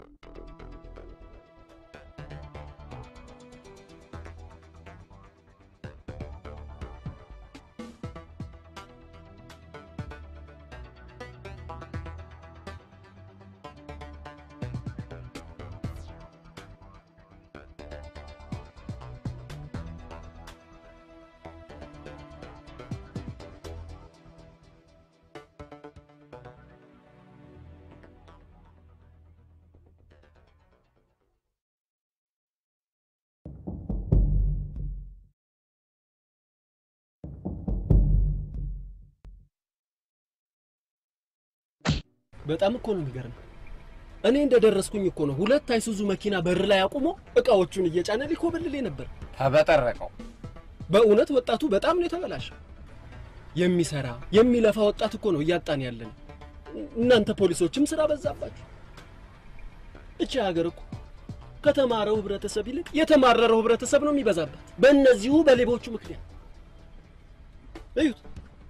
በጣም እኮ ነው የሚገርም። እኔ እንደደረስኩኝ እኮ ነው ሁለት አይሱዙ መኪና በር ላይ አቁሞ እቃዎቹን እየጫነ ሊኮበልል ነበር። ተበጠረቀው። በእውነት ወጣቱ በጣም ነው የተበላሸው። የሚሰራ የሚለፋ ወጣት እኮ ነው እያጣን ያለን። እናንተ ፖሊሶችም ስራ በዛባችሁ። እቺ ሀገር እኮ ከተማረው ህብረተሰብ ይልቅ የተማረረው ህብረተሰብ ነው የሚበዛበት በእነዚሁ በሌቦቹ ምክንያት። እዩት፣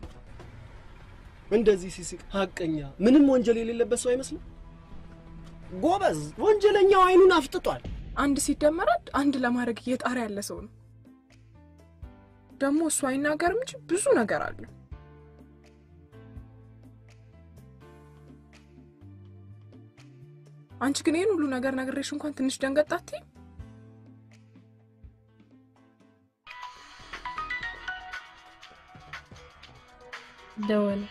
እንደዚህ ሲስቅ ሀቀኛ፣ ምንም ወንጀል የሌለበት ሰው አይመስልም። ጎበዝ፣ ወንጀለኛው አይኑን አፍጥጧል። አንድ ሲደመር አንድ አንድ ለማድረግ እየጣረ ያለ ሰው ነው። ደግሞ እሱ አይናገርም እንጂ ብዙ ነገር አለ። አንቺ ግን ይህን ሁሉ ነገር ነግሬሽ እንኳን ትንሽ ደንገጥ አትይም? ደወለ።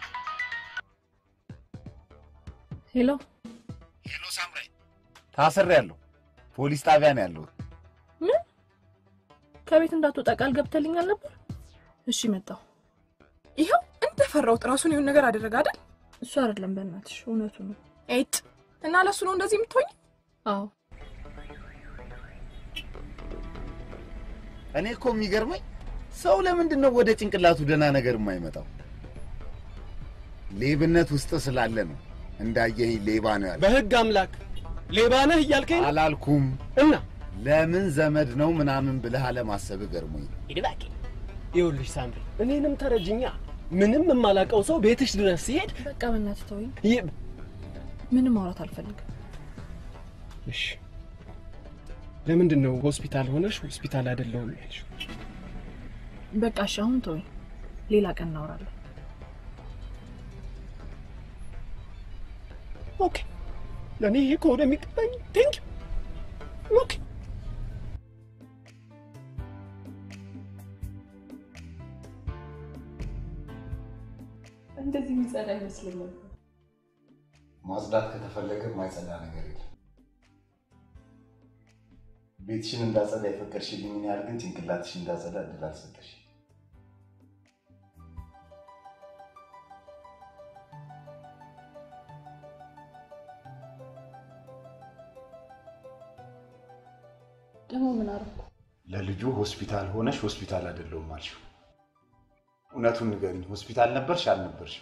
ሄሎ ሄሎ፣ ሳምራይ ታስሬያለሁ። ፖሊስ ጣቢያ ነው ያለሁት። ምን? ከቤት እንዳትወጣ ቃል ገብተልኛል ነበር። እሺ መጣሁ። ይኸው እንደፈራሁት ራሱን የሆነ ነገር አደረገ አይደል? እሱ አይደለም፣ በእናትሽ እውነቱ ነው። ኤጥ እና ለሱ ነው እንደዚህ የምትሆኝ? አዎ እኔ እኮ የሚገርመኝ ሰው ለምንድን ነው ወደ ጭንቅላቱ ደህና ነገር የማይመጣው? ሌብነት ውስጥ ስላለ ነው። እንዳየኝ ሌባ ነው ያለ። በህግ አምላክ ሌባ ነህ እያልከኝ ነው? አላልኩም። እና ለምን ዘመድ ነው ምናምን ብለህ አለማሰብ ገርሞኝ። ይድባቂ ይኸውልሽ ሳምሪ፣ እኔንም ተረጅኛ። ምንም የማላውቀው ሰው ቤትሽ ድረስ ሲሄድ በቃ በእናትህ ተወኝ። ይህ ምንም ማውራት አልፈልግም። እሺ፣ ለምንድን ነው ሆስፒታል ሆነሽ ሆስፒታል አይደለሁም ያልሽው? በቃ እሺ፣ አሁን ተወኝ። ሌላ ቀን እናወራለን። ኦኬ፣ ለእኔ ይሄ ከሆነ የሚገባኝ ቴንክ ኦኬ። እንደዚህ የሚጸዳ አይመስለኝም። ማጽዳት ከተፈለገ የማይጸዳ ነገር የለም። ቤትሽን እንዳጸዳ የፈቀድሽልኝን ያህል ግን ጭንቅላትሽ እንዳጸዳ እድል አልሰጠሽ። ደግሞ ምን አደረኩ? ለልጁ ሆስፒታል ሆነሽ ሆስፒታል አይደለሁም አልሽው። እውነቱን ንገሪኝ፣ ሆስፒታል ነበርሽ አልነበርሽም?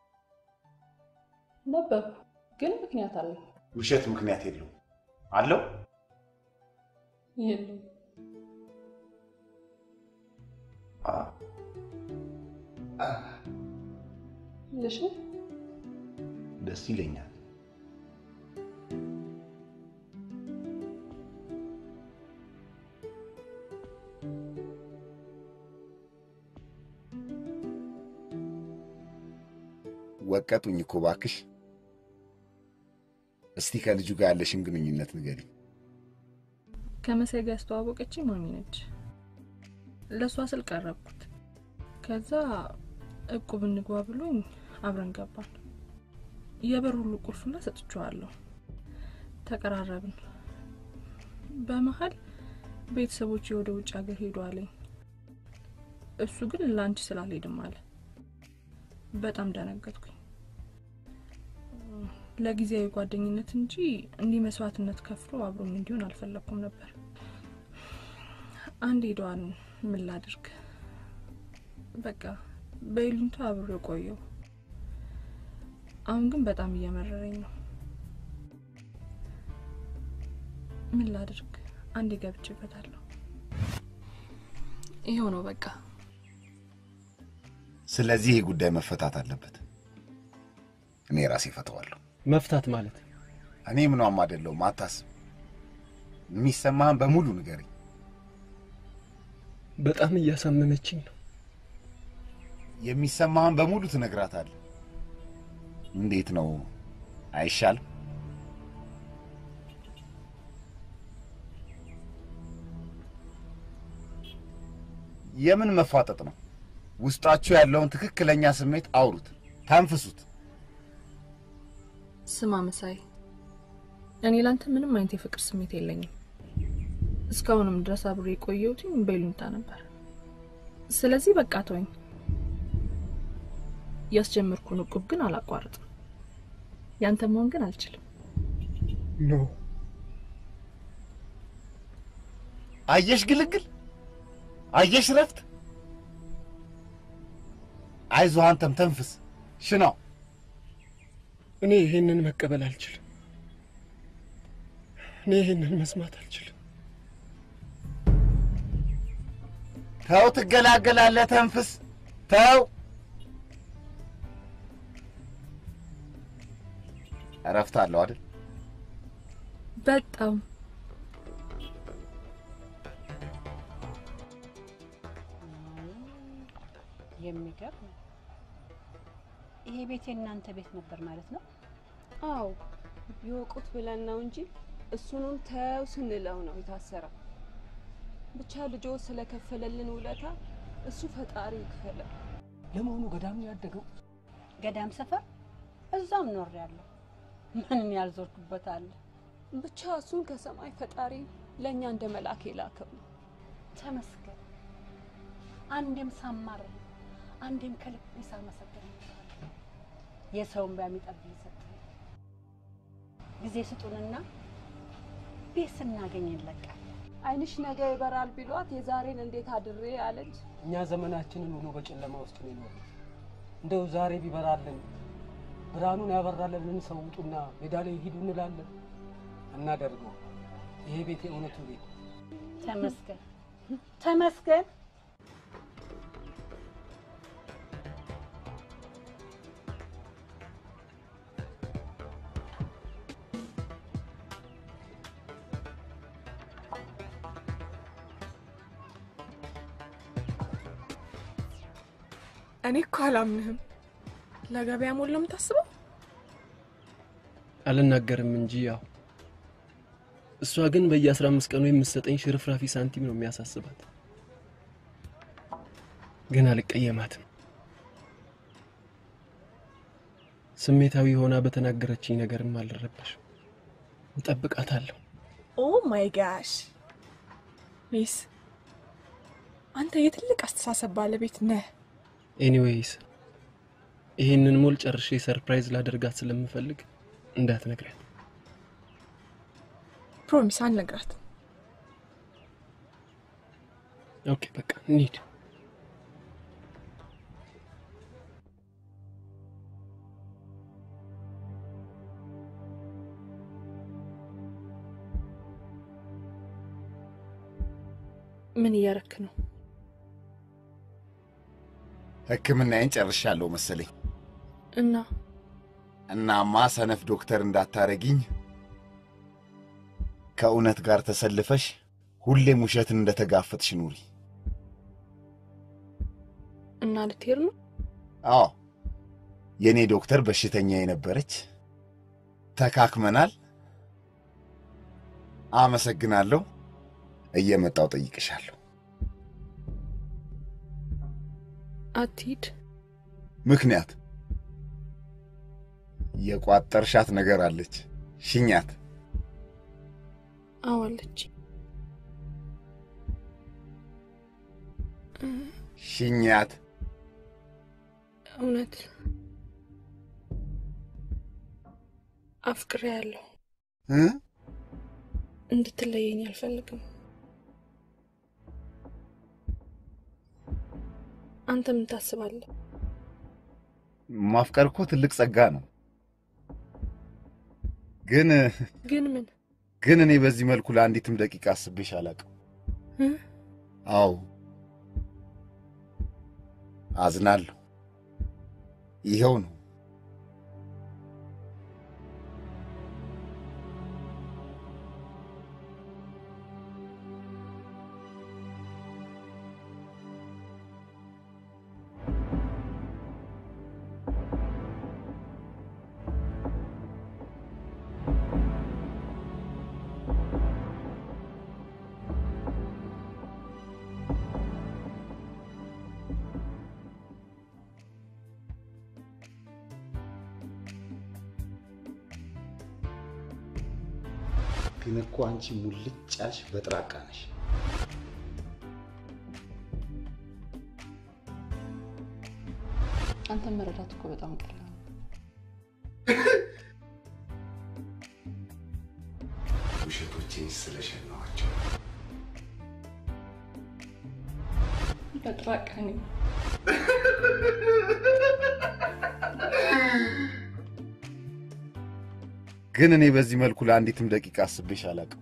ነበርኩ፣ ግን ምክንያት አለ። ውሸት ምክንያት የለውም አለው። የለም ልሽ ደስ ይለኛል። ወቀጡኝ እኮ እባክሽ። እስቲ ከልጁ ጋር ያለሽን ግንኙነት ንገሪኝ። ከመሳይ ጋር ያስተዋወቀችኝ ማሚ ነች። ለእሷ ስል ቀረብኩት። ከዛ እቁብ እንግባ ብሎኝ አብረን ገባን። የበር ሁሉ ቁልፍና ሰጥቼዋለሁ። ተቀራረብን። በመሀል ቤተሰቦች ወደ ውጭ ሀገር ሄዱ አለኝ። እሱ ግን ለአንቺ ስላልሄድም አለ። በጣም ደነገጥኩኝ። ለጊዜያዊ ጓደኝነት እንጂ እንዲህ መስዋዕትነት ከፍሎ አብሮኝ እንዲሆን አልፈለግኩም ነበር። አንድ ሄደዋን ምን ላድርግ? በቃ በይሉኝታ አብሮ ቆየው። አሁን ግን በጣም እየመረረኝ ነው። ምን ላድርግ? አንዴ ገብቼበታለሁ። ይኸው ነው በቃ። ስለዚህ ይህ ጉዳይ መፈታት አለበት። እኔ ራሴ ፈተዋለሁ። መፍታት ማለት እኔ ምኗም አይደለሁም፣ አታስብ። የሚሰማህን በሙሉ ንገረኝ። በጣም እያሳመመችኝ ነው። የሚሰማህን በሙሉ ትነግራታለህ። እንዴት ነው አይሻልም? የምን መፋጠጥ ነው? ውስጣችሁ ያለውን ትክክለኛ ስሜት አውሩት፣ ተንፍሱት። ስማ መሳይ፣ እኔ ላንተ ምንም አይነት የፍቅር ስሜት የለኝም። እስካሁንም ድረስ አብሬ የቆየሁት በይሉኝታ ነበር። ስለዚህ በቃ ተወኝ። ያስጀመርኩን እቁብ ግን አላቋርጥም። ያንተ መሆን ግን አልችልም። ኖ አየሽ ግልግል፣ አየሽ ረፍት። አይዞህ አንተም ተንፍስ፣ ሽናው። እኔ ይሄንን መቀበል አልችልም። እኔ ይሄንን መስማት አልችልም። ተው፣ ትገላገላለህ። ተንፍስ፣ ተው። እረፍት አለው አይደል? በጣም የሚገርም ይሄ ቤት የእናንተ ቤት ነበር ማለት ነው? አዎ ይወቁት ብለን ነው እንጂ እሱንም ተው ስንለው ነው የታሰረው። ብቻ ልጆ ስለከፈለልን ውለታ እሱ ፈጣሪ ይክፈለው። ለመሆኑ ገዳም ነው ያደገው? ገዳም ሰፈር እዛም ኖር ያለው ምንም ያልዞርኩበት አለ። ብቻ እሱን ከሰማይ ፈጣሪ ለእኛ እንደ መልአክ የላከው ነው። ተመስገን። አንዴም ሳማር አንዴም ከልቤ ሳመሰግን የሰውን ቢያሚጠብ ሰጠ። ጊዜ ስጡንና ቤት ስናገኝ እንለቃል። አይንሽ ነገ ይበራል ቢሏት የዛሬን እንዴት አድሬ አለች። እኛ ዘመናችንን ሁሉ በጨለማ ውስጥ ነው የኖርነው። እንደው ዛሬ ቢበራልን ብርሃኑን ያበራልን ሰው ውጡና ሜዳ ላይ ሂዱ እንላለን። እናደርገው። ይሄ ቤት የእውነቱ ቤት ተመስገን ተመስገን። እኔ እኮ አላምንህም። ለገበያ ሞል ነው የምታስበው? አልናገርም እንጂ ያው እሷ ግን በየአስራ አምስት ቀኑ የምትሰጠኝ ሽርፍራፊ ሳንቲም ነው የሚያሳስባት። ግን አልቀየማትም። ስሜታዊ ሆና በተናገረችኝ ነገርም አልረበሽም። እጠብቃታለሁ። ኦ ማይ ጋሽ ሚስ፣ አንተ የትልቅ አስተሳሰብ ባለቤት ነህ። ኤኒዌይስ ይህንን ሞል ጨርሼ ሰርፕራይዝ ላደርጋት ስለምፈልግ እንዳትነግሪያት። ፕሮሚስ አልነግራት። ኦኬ በቃ እንሂድ። ምን እያረክ ነው? ሕክምናዬን ጨርሻለሁ መሰለኝ። እና እናማ ሰነፍ ዶክተር እንዳታረጊኝ ከእውነት ጋር ተሰልፈሽ ሁሌም ውሸትን እንደተጋፈጥሽ ኑሪ። እና ልትሄድ ነው? አዎ የእኔ ዶክተር በሽተኛ የነበረች ተካክመናል። አመሰግናለሁ። እየመጣው ጠይቅሻለሁ። አትሂድ። ምክንያት የቋጠርሻት ነገር አለች። ሽኛት። አዋለች። ሽኛት። እውነት አፍቅሬ ያለሁ እ? እንድትለየኝ አልፈልግም። አንተ ምን ታስባለህ? ማፍቀር እኮ ትልቅ ጸጋ ነው። ግን ግን ምን ግን እኔ በዚህ መልኩ ለአንዲትም ደቂቃ አስቤሽ አላውቅም። እ? አዎ አዝናለሁ። ይኸው ነው። ግን እኮ አንቺ ሙልጭ ያልሽ በጥራቃ ነሽ። አንተን መረዳት እኮ በጣም ቀላል ነው። ውሸቶቼን ስለሸናኋቸው በጥራቃ ነኝ። ግን እኔ በዚህ መልኩ ለአንዲትም ደቂቃ አስቤሽ አላውቅም።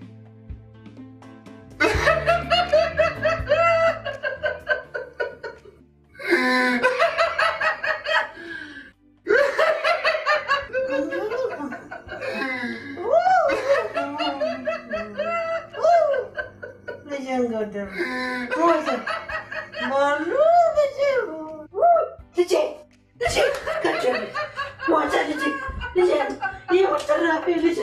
ልጄን ገደሉ። ሞተ። ማኑ ልጄ ልጄ ልጄ ገደሉ። ሞተ ልጄ ልጄ ይኸው ትራፊ ልጄ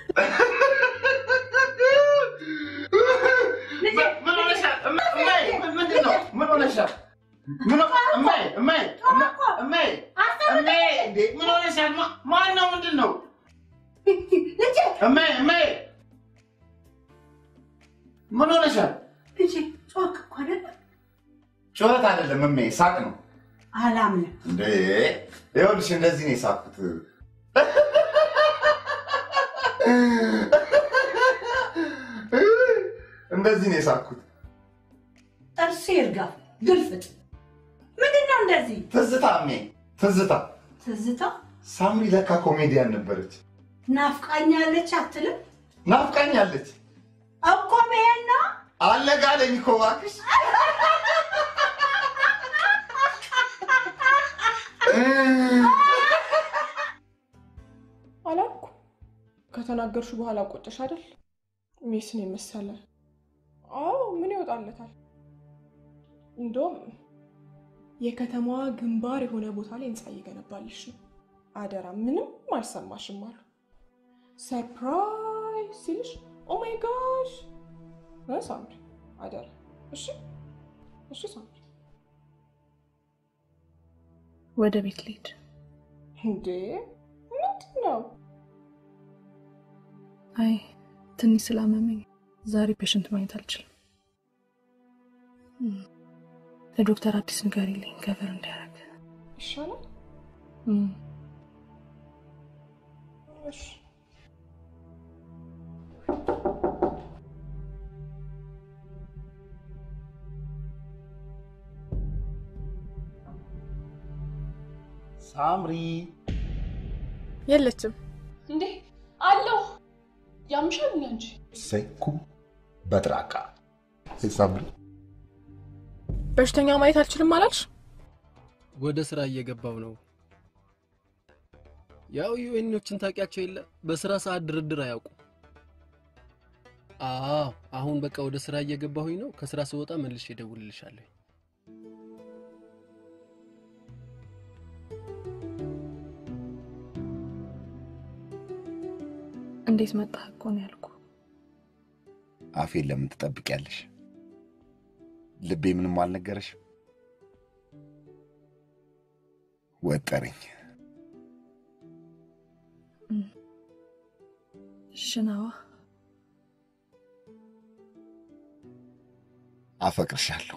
ምን ሆነሻል? እማዬ ምንድን ነው? ምን ሆነሻል? ምን ሆ- እማዬ እማዬ እማዬ እማዬ እንዴ ምን ሆነሻል? ማ- ማን ነው? ምንድን ነው? እማዬ እማዬ ምን ሆነሻል? ልጄ ጮክ እኮ አይደለ ጩኸት አይደለም እሜ፣ ሳቅ ነው አላምንም። እንዴ። ይኸውልሽ እንደዚህ ነው የሳቅኩት። እንደዚህ ነው የሳቅኩት። ጥርሴ ይርጋ ግልፍጥ ምንድን ነው እንደዚህ ትዝታ እሜ፣ ትዝታ። ትዝታ ሳምሪ ለካ ኮሜዲያን ነበረች። ናፍቃኛለች አትልም ናፍቃኛለች። እኮ መሄድ ነው አለጋለኝ እኮ እባክሽ። አላልኩ ከተናገርሹ በኋላ ቆጨሽ አይደል? ሜስን የመሰለ አዎ፣ ምን ይወጣለታል? እንደውም የከተማዋ ግንባር የሆነ ቦታ ላይ ህንፃ እየገነባልሽ ነው። አደራ ምንም አልሰማሽም አሉ። ሰርፕራይዝ ሲልሽ ኦ ማይ ጋሽ እ ሳምሪ አደራ። እሺ እሺ ሳምሪ። ወደ ቤት ልሂድ። እንዴ ምንድን ነው? አይ ትንሽ ስላመመኝ ዛሬ ፔሽንት ማግኘት አልችልም። እም፣ ለዶክተር አዲስ ንገሪልኝ ከቨር እንዲያደርግ። ይሻላል። እም፣ እሺ ሳምሪ የለችም። እንዴ አለው ያምሻል እንዴ አንቺ? ሰይኩ በጥራቃ ሳምሪ በሽተኛ ማየት አልችልም አላልሽ? ወደ ስራ እየገባው ነው። ያው ዩኤኖችን ታውቂያቸው የለ በስራ ሰዓት ድርድር አያውቁም። አዎ አሁን በቃ ወደ ስራ እየገባሁኝ ነው። ከስራ ስወጣ መልሼ እደውልልሻለሁ። እንዴት መጣህ እኮ ነው ያልኩ። አፌን ለምን ትጠብቂያለሽ? ልቤ ምንም አልነገረሽ? ወጠረኝ። ሽናዋ አፈቅርሻለሁ።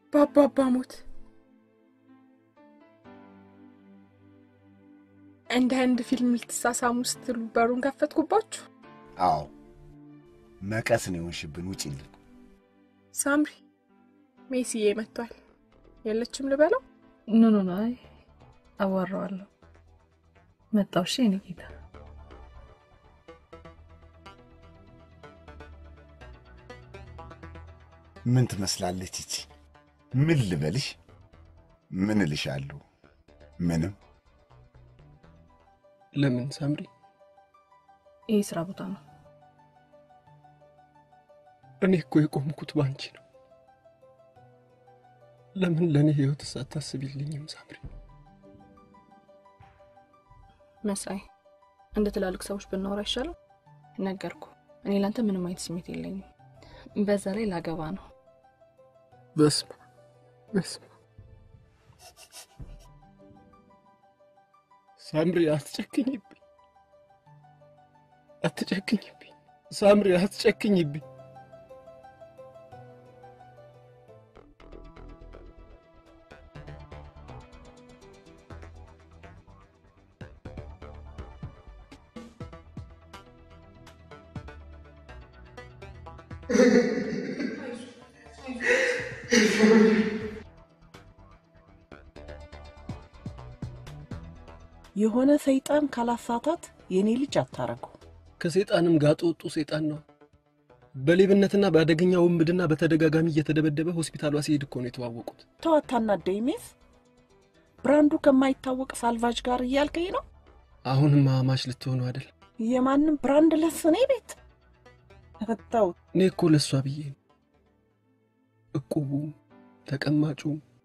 በአባባ ሞት እንደ ህንድ ፊልም ልትሳሳሙ ስትሉ በሩን ከፈትኩባችሁ። አዎ መቀስ ነው የሆንሽብን። ውጪልን። ሳምሪ ሜሲዬ መጥቷል። የለችም ልበለው? ኖ ኖ ኖ፣ አይ አዋራዋለሁ። መጣው። እሺ የኔ ጌታ ምን ትመስላለች ይቺ? ምን ልበልሽ? ምን እልሻለሁ? ምንም። ለምን ሳምሪ? ይህ ስራ ቦታ ነው። እኔ እኮ የቆምኩት ባንቺ ነው። ለምን ለእኔ ህይወት ሳታስቢልኝም ሳምሪ? መሳይ፣ እንደ ትላልቅ ሰዎች ብናወራ አይሻልም? ነገርኩ። እኔ ላንተ ምንም አይነት ስሜት የለኝም። በዛ ላይ ላገባ ነው። በስመ በስመ ሳምሪ አትጨክኝብኝ፣ አትጨክኝብኝ ሳምሪ አትጨክኝብኝ። የሆነ ሰይጣን ካላሳታት የኔ ልጅ አታረገው። ከሴጣንም ጋጥ ወጡ ሴጣን ነው። በሌብነትና በአደገኛ ውንብድና በተደጋጋሚ እየተደበደበ ሆስፒታሏ ሲሄድ እኮ ነው የተዋወቁት። ተዋታና ደይሜስ ብራንዱ ከማይታወቅ ሳልቫጅ ጋር እያልከኝ ነው? አሁንም አማች ልትሆኑ አይደል? የማንም ብራንድ ለስ እኔ ቤት ተው። እኔ እኮ ለእሷ ብዬ ነው። እቁቡ፣ ተቀማጩ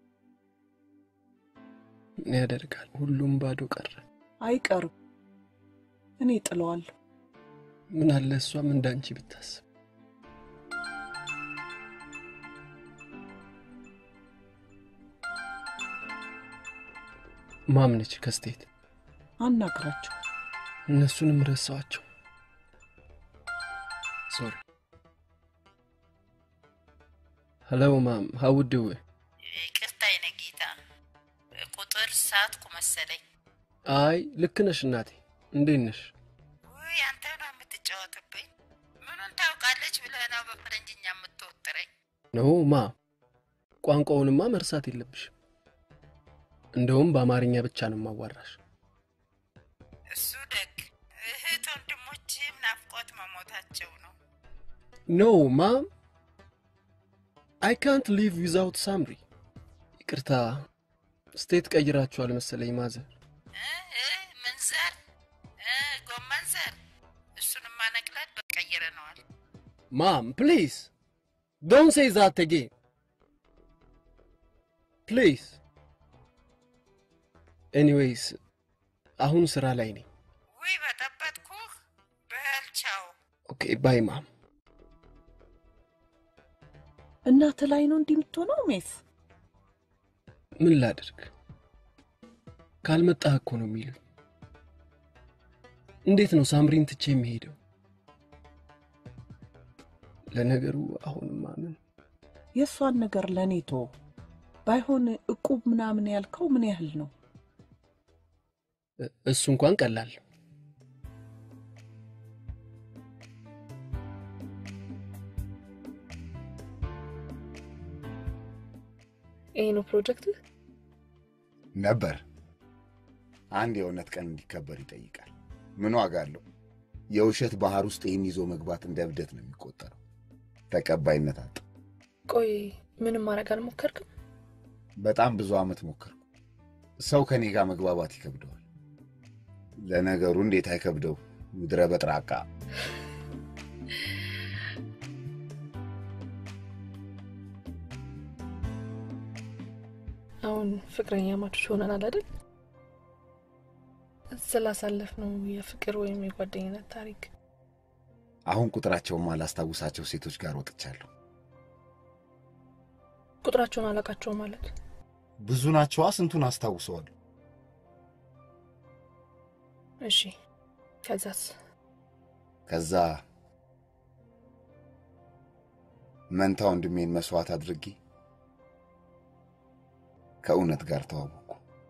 ምን ያደርጋል፣ ሁሉም ባዶ ቀረ። አይቀርም፣ እኔ ጥለዋለሁ። ምን አለ እሷም እንዳንቺ ብታስብ። ማምነች ከስቴት አናግራቸው። እነሱንም ረሳዋቸው። ሶሪ ሄሎ ማም ሀው ዱ ይቅርታ የኔ ጌታ፣ ቁጥር ሳትኩ መሰለኝ። አይ ልክ ነሽ እናቴ። እንዴት ነሽ? ውይ አንተ ነው የምትጫወትብኝ። ምኑን ታውቃለች ብለህ ነው በፈረንጅኛ የምትወጥረኝ? ነው ማ ቋንቋውንማ መርሳት የለብሽም። እንደውም በአማርኛ ብቻ ነው ማዋራሽ። እሱ ደግ እህት ወንድሞችህም ናፍቆት መሞታቸው ነው። ኖ ማም አይ ካንት ሊቭ ዊዛውት ሳምሪ። ይቅርታ ስቴት ቀይራችኋል መሰለኝ ማዘር። ምን ዘር? ጎመን ዘር? እሱንማ ነቅለን በቀይረነዋል። ማም ፕሊዝ ዶንት ሴይ ዛት አጌን ፕሊዝ። ኤኒዌይስ አሁን ስራ ላይ ነኝ። ውይ በጠበጥኩህ። በል ቻው። ኦኬ ባይ ማም። እናት ላይ ነው እንዲህ የምትሆነው ሜስ? ምን ላድርግ? ካልመጣህ እኮ ነው የሚሉኝ። እንዴት ነው ሳምሪን ትቼ የሚሄደው? ለነገሩ አሁንማ ምን የእሷን ነገር ለእኔ ቶ ባይሆን እቁብ ምናምን ያልከው ምን ያህል ነው? እሱ እንኳን ቀላል ነው። ይሄ ነው ፕሮጀክት ነበር። አንድ የእውነት ቀን እንዲከበር ይጠይቃል። ምን ዋጋ አለው? የውሸት ባህር ውስጥ ይህን ይዞ መግባት እንደ እብደት ነው የሚቆጠረው። ተቀባይነት አጣ። ቆይ ምንም ማድረግ አልሞከርክም? በጣም ብዙ ዓመት ሞከርኩ። ሰው ከኔ ጋር መግባባት ይከብደዋል። ለነገሩ እንዴት አይከብደው? ምድረ በጥራቃ አሁን ፍቅረኛ ማቾች ሆነናል አይደል? ስላሳለፍ ነው የፍቅር ወይም የጓደኝነት ታሪክ አሁን ቁጥራቸውን ማላስታውሳቸው ሴቶች ጋር ወጥቻለሁ። ቁጥራቸውን አላቃቸው ማለት ብዙ ናቸዋ። ስንቱን አስታውሰዋል? እሺ፣ ከዛስ? ከዛ መንታ ወንድሜን መስዋዕት አድርጌ ከእውነት ጋር ተዋወቅኩ።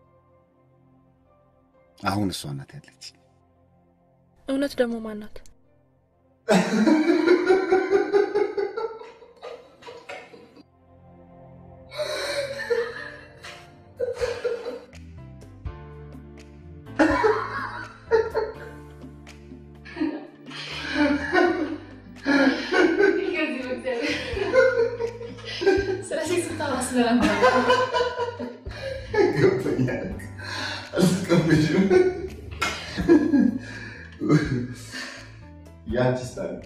አሁን እሷ ናት ያለች። እውነት ደግሞ ማናት? ስለዚህ ስታወራ ስለነበር ገብቶኛል። አልተቀበልሽም። ያንቺስ ታዲያ?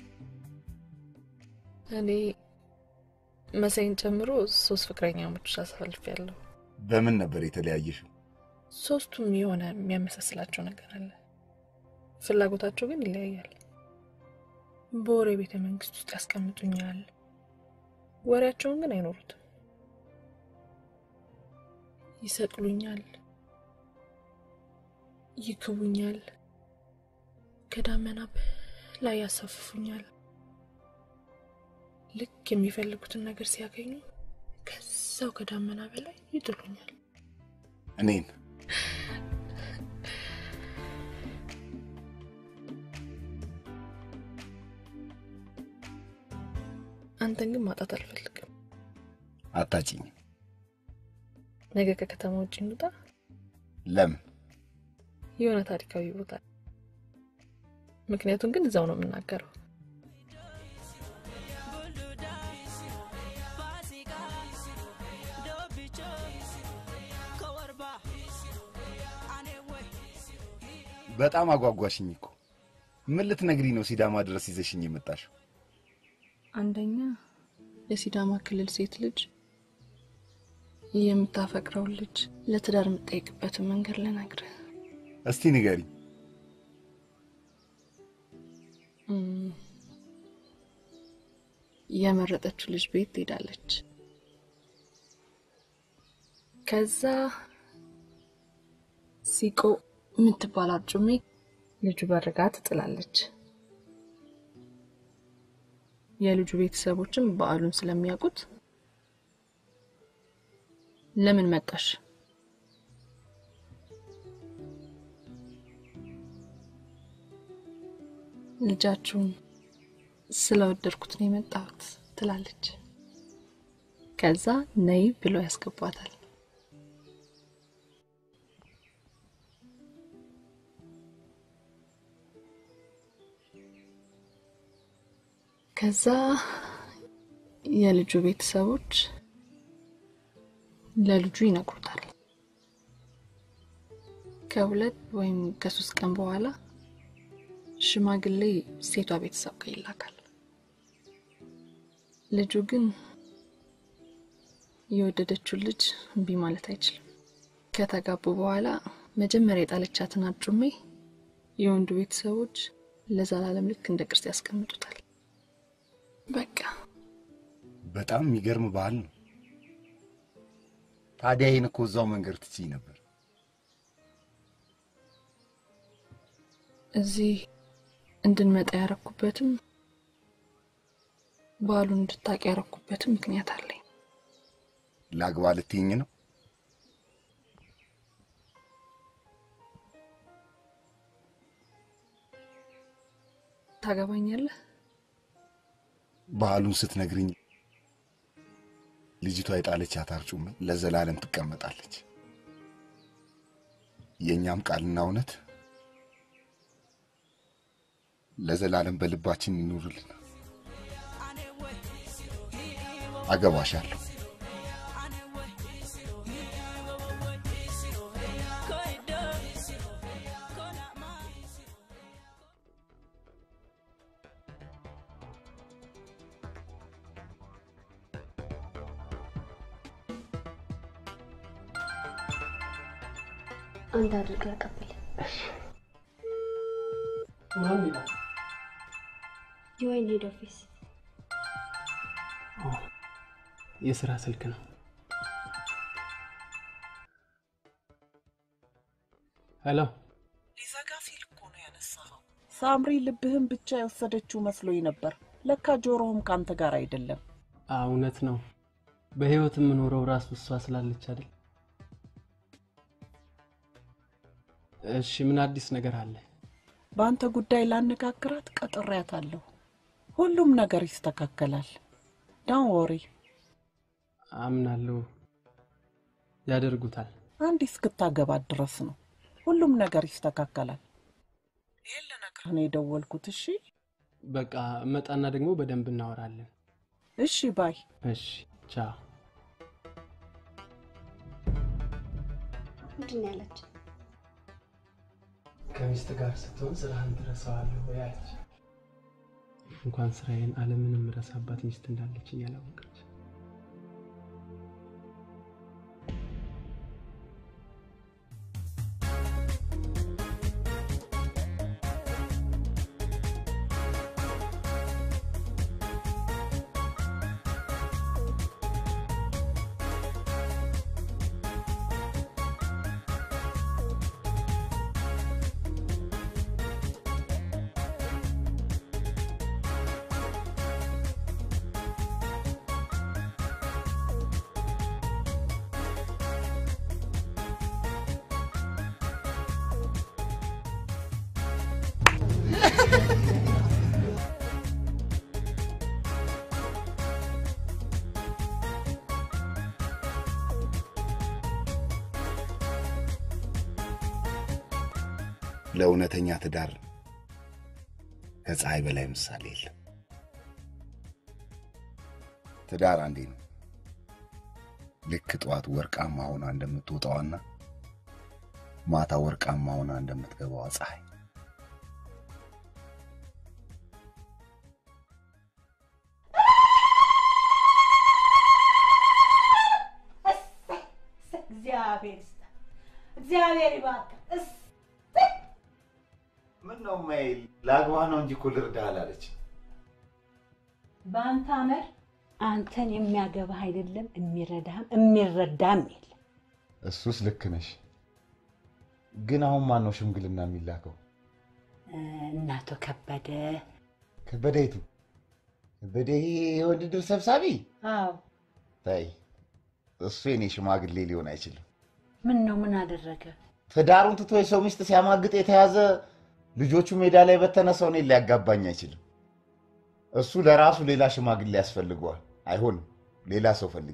እኔ መሳይን ጨምሮ ሶስት ፍቅረኛሞች አሳልፌያለሁ። በምን ነበር የተለያየሽው? ሶስቱም የሆነ የሚያመሳስላቸው ነገር አለ። ፍላጎታቸው ግን ይለያያል። በወሬ ቤተ መንግስት ውስጥ ያስቀምጡኛል። ወሬያቸውን ግን አይኖሩትም። ይሰቅሉኛል፣ ይክቡኛል፣ ከዳመና ላይ ያሳፍፉኛል። ልክ የሚፈልጉትን ነገር ሲያገኙ ከዛው ከዳመና በላይ ይጥሉኛል። እኔን አንተን ግን ማጣት አልፈልግም። አታጭኝ። ነገ ከከተማ ውጭ እንውጣ። ለምን? የሆነ ታሪካዊ ቦታ ምክንያቱም ግን እዛው ነው የምናገረው። በጣም አጓጓሽኝ እኮ። ምን ልትነግሪኝ ነው ሲዳማ ድረስ ይዘሽኝ የመጣሽው? አንደኛ የሲዳማ ክልል ሴት ልጅ የምታፈቅረውን ልጅ ለትዳር የምትጠይቅበትን መንገድ ልነግርህ። እስቲ ንገሪኝ። እም፣ የመረጠችው ልጅ ቤት ትሄዳለች። ከዛ ሲቆ የምትባል አርጩሜ ልጁ በርጋ ትጥላለች። የልጁ ቤተሰቦችም በዓሉን ስለሚያውቁት ለምን መጣሽ? ልጃችሁን ስለወደድኩት ነው የመጣሁት ትላለች። ከዛ ነይ ብለው ያስገቧታል። ከዛ የልጁ ቤተሰቦች ለልጁ ይነግሩታል። ከሁለት ወይም ከሶስት ቀን በኋላ ሽማግሌ ሴቷ ቤተሰብ ጋር ይላካል። ልጁ ግን የወደደችውን ልጅ እምቢ ማለት አይችልም። ከተጋቡ በኋላ መጀመሪያ የጣለቻትን አርጩሜ የወንዱ ቤተሰቦች ለዘላለም ልክ እንደ ቅርስ ያስቀምጡታል። በቃ በጣም የሚገርም ባህል ነው። ታዲያ ይህን እኮ እዛው መንገድ ትችይ ነበር። እዚህ እንድንመጣ ያረኩበትም ባህሉን እንድታቅ ያረኩበትም ምክንያት አለኝ። ላግባ ልትይኝ ነው? ታገባኛለህ? ባህሉን ስትነግርኝ ልጅቷ የጣለቻት አርጩሜ ለዘላለም ትቀመጣለች። የእኛም ቃልና እውነት ለዘላለም በልባችን ይኑርልን። አገባሻለሁ። አንድ አድርገህ አቀብል። ማን ይላል? ጆይን ሄድ ኦፊስ። የስራ ስልክ ነው። ሄሎ፣ ሊዘጋ ሲል እኮ ነው ያነሳኸው። ሳምሪ ልብህን ብቻ የወሰደችው መስሎኝ ነበር። ለካ ጆሮህም ከአንተ ጋር አይደለም። አዎ እውነት ነው። በህይወት የምኖረው ራሱ እሷ ስላለች አይደል? እሺ፣ ምን አዲስ ነገር አለ? በአንተ ጉዳይ ላነጋግራት ቀጥሬያታለሁ። ሁሉም ነገር ይስተካከላል። ዳን ወሪ አምናለሁ፣ ያደርጉታል። አንድ እስክታገባት ድረስ ነው። ሁሉም ነገር ይስተካከላል። ይህን ልነግርህ ነው የደወልኩት። እሺ በቃ እመጣና ደግሞ በደንብ እናወራለን። እሺ ባይ። እሺ፣ ቻው። ምንድን ነው ያለች? ከሚስት ጋር ስትሆን ስራህን ትረሳዋለህ ወይ አለች። እንኳን ስራዬን ዓለምንም ረሳባት ሚስት እንዳለችኝ ያላወቀች። ለእውነተኛ ትዳር ከፀሐይ በላይ ምሳሌ የለም። ትዳር አንዴ ነው። ልክ ጠዋት ወርቃማ ሆና እንደምትወጣዋና ማታ ወርቃማ ሆና እንደምትገባዋ ፀሐይ እግዚአብሔር ይስጥ፣ እግዚአብሔር ይባርክ። እስ- ምን ነው ማይ ላግባ ነው እንጂ እኮ ልርዳህ አላለች። በአንተ አመር አንተን የሚያገባህ አይደለም የሚረዳህም የሚረዳም የለም። እሱስ ልክ ነሽ። ግን አሁን ማን ነው ሽምግልና የሚላከው? እናቶ ከበደ ከበደ የቱ? ከበደ ይሄ የውድድር ሰብሳቢ? አዎ። ታይ እሱ የኔ ሽማግሌ ሊሆን አይችልም። ምን ነው ምን አደረገ? ትዳሩን ትቶ የሰው ሚስት ሲያማግጥ የተያዘ ልጆቹ ሜዳ ላይ በተነ ሰው እኔን ሊያጋባኝ አይችልም። እሱ ለራሱ ሌላ ሽማግሌ ያስፈልገዋል። አይሆንም፣ ሌላ ሰው ፈልጊ።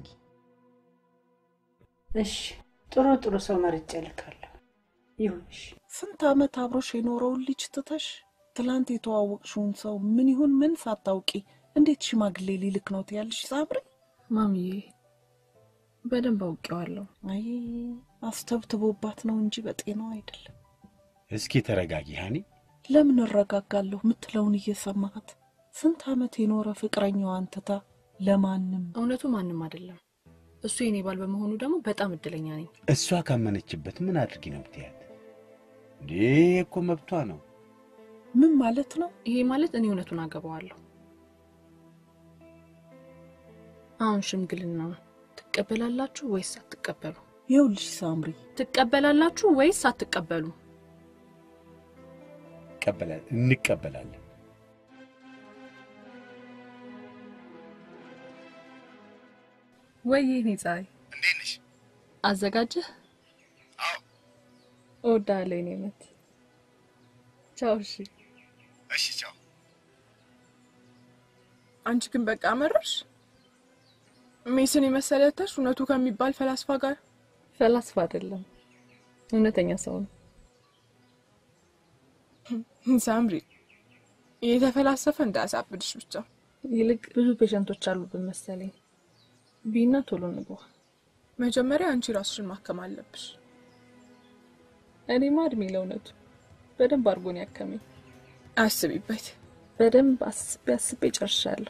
እሺ ጥሩ ጥሩ ሰው መርጬ እልካለሁ። ይሁን እሺ። ስንት ዓመት አብሮሽ የኖረውን ልጅ ትተሽ ትላንት የተዋወቅሽውን ሰው ምን ይሁን ምን ሳታውቂ እንዴት ሽማግሌ ሊልክ ነው ትያለሽ? ሳምሪ ማሚዬ በደንብ አውቄዋለሁ። አይ አስተብትቦባት ነው እንጂ በጤናው አይደለም። እስኪ ተረጋጊ ሀኒ። ለምን እረጋጋለሁ የምትለውን እየሰማት ስንት ዓመት የኖረ ፍቅረኛዋን ትታ ለማንም እውነቱ ማንም አይደለም። እሱ የኔ ባል በመሆኑ ደግሞ በጣም እድለኛ ነኝ። እሷ ካመነችበት ምን አድርጊ ነው ብትያት? እንዴ እኮ መብቷ ነው። ምን ማለት ነው? ይሄ ማለት እኔ እውነቱን አገባዋለሁ። አሁን ሽምግልና ትቀበላላችሁ ወይስ አትቀበሉ? ይኸውልሽ ሳምሪ ትቀበላላችሁ ወይስ አትቀበሉ? ይቀበላል እንቀበላለን። ወይ የኔ ፀሐይ እንዴት ነሽ? አዘጋጀህ? እወዳለሁ የኔ መት። ቻው። እሺ እሺ፣ ቻው። አንቺ ግን በቃ መረርሽ። ሜስን የመሰለተሽ እውነቱ ከሚባል ፈላስፋ ጋር ፈላስፋ አይደለም፣ እውነተኛ ሰው ነው። ሳምሪ እየተፈላሰፈ እንዳያሳብድሽ ብቻ። ይልቅ ብዙ ፔሸንቶች አሉብን መሰለኝ። ቢና ቶሎ እንግባ። መጀመሪያ አንቺ ራስሽን ማከም አለብሽ። እኔማ እድሜ ለእውነቱ በደንብ አድርጎን ያከመኝ። አስቢበት። በደንብ አስቤ አስቤ ጨርሻለሁ።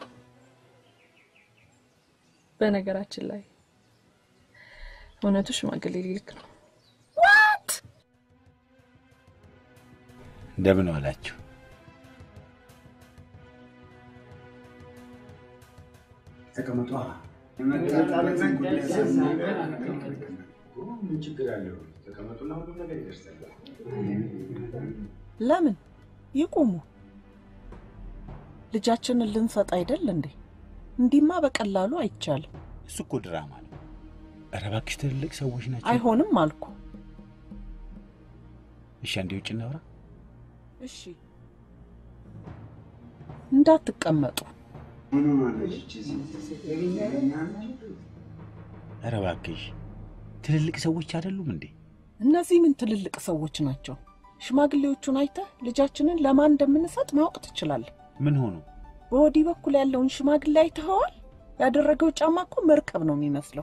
በነገራችን ላይ እውነቱ ሽማግሌ ሊልክ ነው። እንደምን ዋላችሁ? ተቀመጧ። ምን ችግር አለው? ተቀመጡና ሁሉም ነገር ይደርሳል። ለምን ይቁሙ? ልጃችንን ልንሰጥ አይደል እንዴ? እንዲህማ በቀላሉ አይቻልም። እሱ እኮ ድራማ ነው። ኧረ እባክሽ ትልልቅ ሰዎች ናቸው። አይሆንም አልኩ። እሺ፣ አንዴ ውጭ እናውራ። እሺ፣ እንዳትቀመጡ። ኧረ እባክሽ ትልልቅ ሰዎች አይደሉም እንዴ? እነዚህ ምን ትልልቅ ሰዎች ናቸው? ሽማግሌዎቹን አይተህ ልጃችንን ለማን እንደምንሰጥ ማወቅ ትችላለህ። ምን ሆኑ? በወዲህ በኩል ያለውን ሽማግሌ አይተኸዋል? ያደረገው ጫማ እኮ መርከብ ነው የሚመስለው።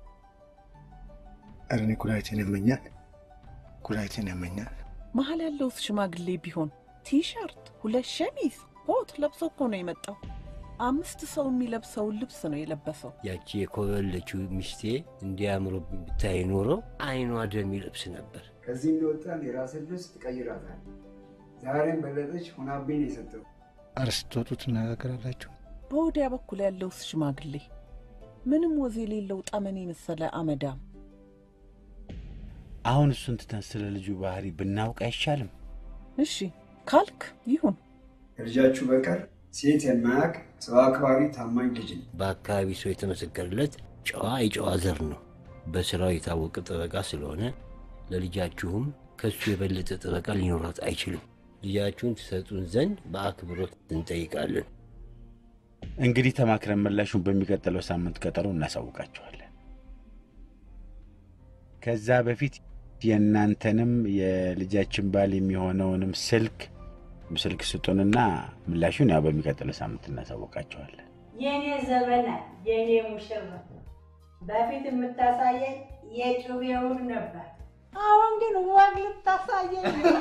ኧረ እኔ ኩላሊቴን ያመኛል፣ ኩላሊቴን ያመኛል። መሀል ያለውስ ሽማግሌ ቢሆን ቲሸርት፣ ሁለት ሸሚዝ፣ ኮት ለብሶ እኮ ነው የመጣው። አምስት ሰው የሚለብሰውን ልብስ ነው የለበሰው። ያቺ የኮበለችው ሚስቴ እንዲያምሮ ብታይ ኖሮ አይኗ ደም ይለብስ ነበር። ከዚህ እንደወጣን የራስን ልብስ ትቀይራታል። ዛሬም በለጠች ሆናብኝ ነው የሰጠው። ኧረ ስትወጡ ትነጋገራላችሁ። በወዲያ በኩል ያለውስ ሽማግሌ ምንም ወዝ የሌለው ጠመኔ የመሰለ አመዳም። አሁን እሱን ትተን ስለ ልጁ ባህሪ ብናውቅ አይሻልም? እሺ ካልክ ይሁን። ከልጃችሁ በቀር ሴት የማያውቅ ሰው አክባሪ ታማኝ ልጅ ነው። በአካባቢ ሰው የተመሰከረለት ጨዋ የጨዋ ዘር ነው። በስራው የታወቀ ጠበቃ ስለሆነ ለልጃችሁም ከሱ የበለጠ ጠበቃ ሊኖራት አይችልም። ልጃችሁን ትሰጡን ዘንድ በአክብሮት እንጠይቃለን። እንግዲህ ተማክረን ምላሹን በሚቀጥለው ሳምንት ቀጠሮ እናሳውቃችኋለን። ከዛ በፊት የእናንተንም የልጃችን ባል የሚሆነውንም ስልክ ስልክ ስጡንና ምላሹን ያው በሚቀጥለው ሳምንት እናሳውቃችኋለን። የኔ ዘበና የኔ ሙሽራ በፊት የምታሳየኝ የጩቤውን ነበር። አሁን ግን ወግ ልታሳየኝ ነው።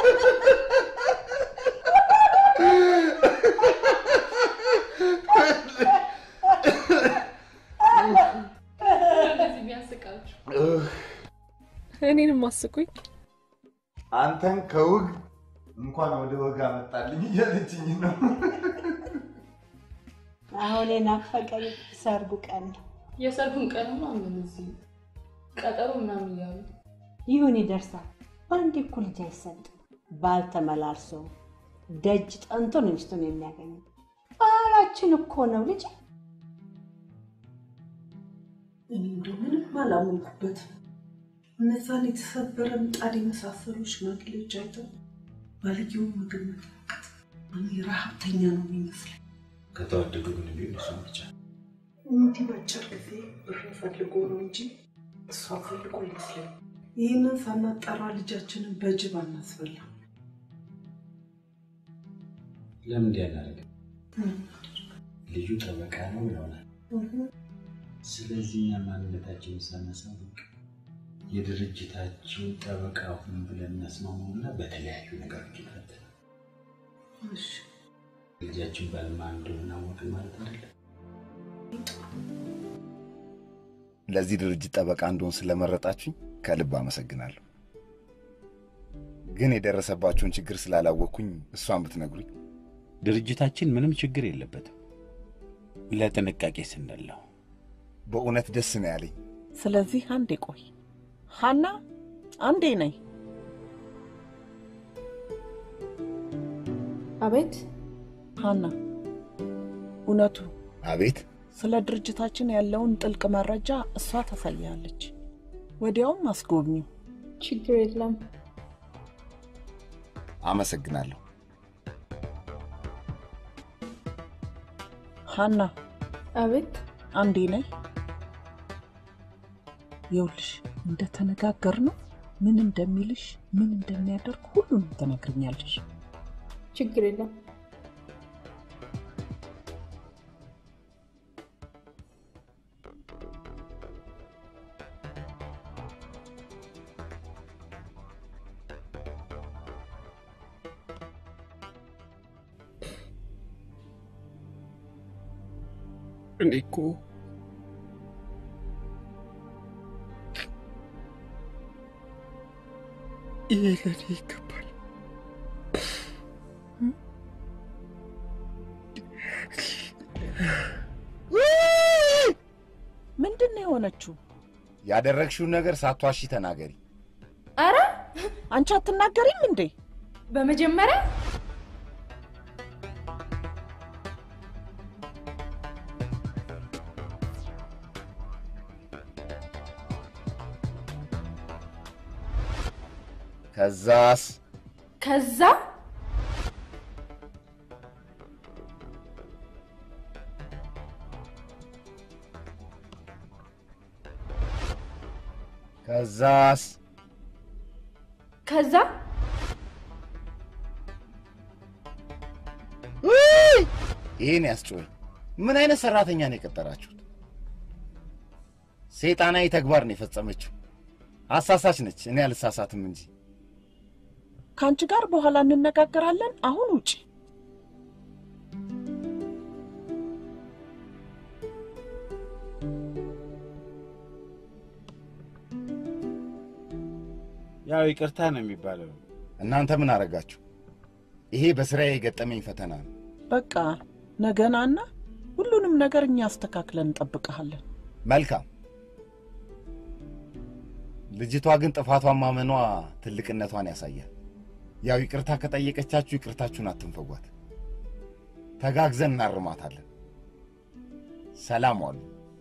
እንደዚህ ቢያስቃችሁ እኔንም አስቁኝ። አንተን ከውግ እንኳን ወደ ወግ አመጣልኝ እያለችኝ ነው። አሁን የናፈቀኝ ሰርጉ ቀን ነው። የሰርጉን ቀንማ ምን እዚህ ቀጠሮ ምናምን እያሉ ይሁን ይደርሳል። በአንድ እኩል ልጅ አይሰጥም። ባል ተመላልሶ ደጅ ጠንቶ ነው ሚስቱን የሚያገኘው። ባህላችን እኮ ነው ልጅ። እኔ እንደው ምንም አላመንኩበትም። እነዛን የተሰበረ ምጣድ የመሳሰሉ ሽማግሌዎች አይተው ባልየውን ምግብ መጠቀት እኔ ረሀብተኛ ነው የሚመስለኝ። ከተዋደዱ ግን ቢሆን እሱን ብቻ እንዲህ በአጭር ጊዜ ብር ፈልጎ ነው እንጂ እሷ ፈልጎ አይመስለኝ። ይህንን ሳናጣራ ልጃችንን በጅብ አናስበላም። ለምን እንዲህ አናደርግም? ልጁ ጠበቃ ነው ይሆናል። ስለዚህ እኛ ማንነታችንን ሳናሳውቅ የድርጅታችን ጠበቃ ሁን ብለን እናስማማውና በተለያዩ ነገሮች ይፈተናል። ልጃችን ባልማ እንደሆነ አወቅን ማለት አይደለም። ለዚህ ድርጅት ጠበቃ እንደሆን ስለመረጣችሁኝ ከልብ አመሰግናለሁ። ግን የደረሰባቸውን ችግር ስላላወቅኩኝ እሷን ብትነግሩኝ። ድርጅታችን ምንም ችግር የለበትም። ለጥንቃቄ ስንል ነው። በእውነት ደስ ነው ያለኝ። ስለዚህ አንዴ ቆይ ሀና፣ አንዴ ነይ። አቤት ሀና፣ እውነቱ አቤት። ስለ ድርጅታችን ያለውን ጥልቅ መረጃ እሷ ታሳያለች። ወዲያውም አስጎብኚው። ችግር የለም። አመሰግናለሁ። ሀና፣ አቤት። አንዴ ነይ። ይኸውልሽ እንደተነጋገር ነው ምን እንደሚልሽ ምን እንደሚያደርግ ሁሉንም ትነግርኛለሽ። ችግር የለም። እኔ እኮ ይሄ ለኔ ይገባል። ምንድን ነው የሆነችው? ያደረግሽውን ነገር ሳትዋሺ ተናገሪ። አረ አንቺ አትናገሪም እንዴ? በመጀመሪያ ከዛስ ከዛ ከዛስ ከዛ ውይ! ይህን ያስጮኸኝ ምን አይነት ሰራተኛ ነው የቀጠራችሁት? ሰይጣናዊ ተግባር ነው የፈጸመችው። አሳሳች ነች። እኔ አልሳሳትም እንጂ ከአንቺ ጋር በኋላ እንነጋገራለን። አሁን ውጪ። ያው ይቅርታ ነው የሚባለው። እናንተ ምን አረጋችሁ? ይሄ በስራዬ የገጠመኝ ፈተና ነው። በቃ ነገናና ሁሉንም ነገር እኛ አስተካክለን እንጠብቀሃለን። መልካም። ልጅቷ ግን ጥፋቷን ማመኗ ትልቅነቷን ያሳያል። ያው ይቅርታ ከጠየቀቻችሁ ይቅርታችሁን አትንፈጓት። ተጋግዘን እናርማታለን። ሰላም ዋሉ።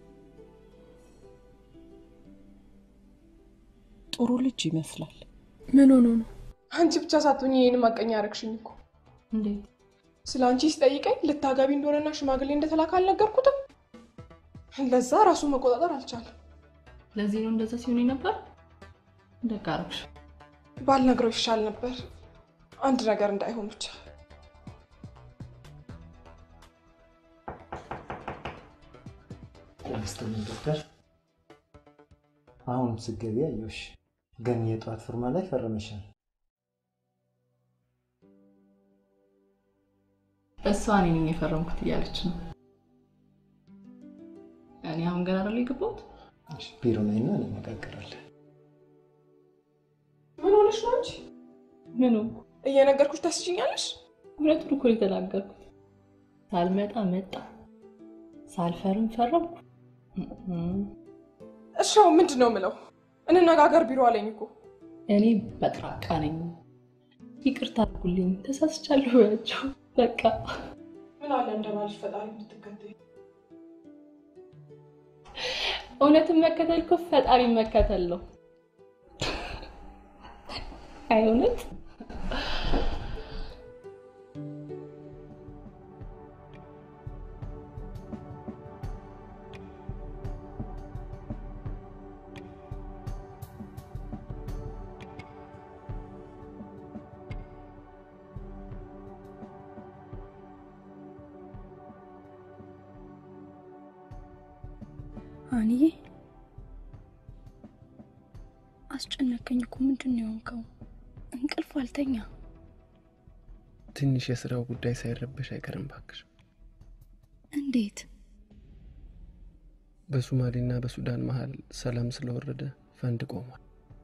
ጥሩ ልጅ ይመስላል። ምን ሆኖ ነው? አንቺ ብቻ ሳትሆኝ ይህን ማቀኛ ያረግሽኝ እኮ። እንዴት? ስለ አንቺ ሲጠይቀኝ ልታገቢ እንደሆነና ሽማግሌ እንደተላከ አልነገርኩትም። ለዛ ራሱን መቆጣጠር አልቻለም። ለዚህ ነው እንደዛ ሲሆን ነበር። ደግ አደረግሽ። ባልነግረው ይሻል ነበር። አንድ ነገር እንዳይሆን ብቻ። ጤና ዶክተር። አሁንም ስትገቢ አየሁሽ፣ ግን የጠዋት ፊርማ ላይ ፈረመሻል። እሷ እኔ ነኝ የፈረምኩት እያለች ነው። እኔ አሁን ገና አይደል የገባሁት። ቢሮ ላይ እና እንነጋገራለን። ምን ሆነሽ ነው አንቺ? ምኑ እየነገርኩሽ ታስችኛለሽ? እውነቱን እኮ ነው የተናገርኩት። ሳልመጣ መጣ፣ ሳልፈርም ፈረምኩ። እሺ አሁን ምንድን ነው የምለው? እንነጋገር ቢሮ አለኝ እኮ። እኔ በጥራቃ ነኝ። ይቅርታ አድርጉልኝ፣ ተሳስቻለሁ ያቸው በቃ ምን አለ እንደ ባልሽ ፈጣሪ እንድትከተይ። እውነትን መከተል እኮ ፈጣሪ መከተል ነው። አይ እውነት አንዬ አስጨነቀኝ እኮ። ምንድን ነው የሆንከው? እንቅልፍ አልተኛ። ትንሽ የስራው ጉዳይ ሳይረበሽ አይቀርም ባክሽ። እንዴት? በሶማሌና በሱዳን መሀል ሰላም ስለወረደ ፈንድ ቆሟል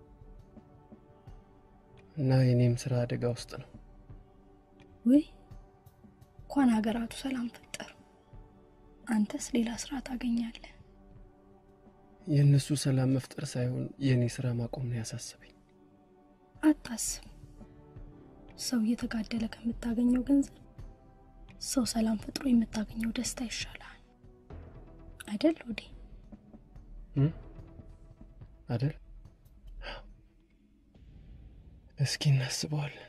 እና የኔም ስራ አደጋ ውስጥ ነው። ውይ እንኳን ሀገራቱ ሰላም ፈጠሩ። አንተስ ሌላ ስራ ታገኛለህ። የእነሱ ሰላም መፍጠር ሳይሆን የእኔ ስራ ማቆም ነው ያሳሰበኝ። አታስብ። ሰው እየተጋደለ ከምታገኘው ገንዘብ ሰው ሰላም ፈጥሮ የምታገኘው ደስታ ይሻላል አይደል? ወዴ አደል? እስኪ እናስበዋለን።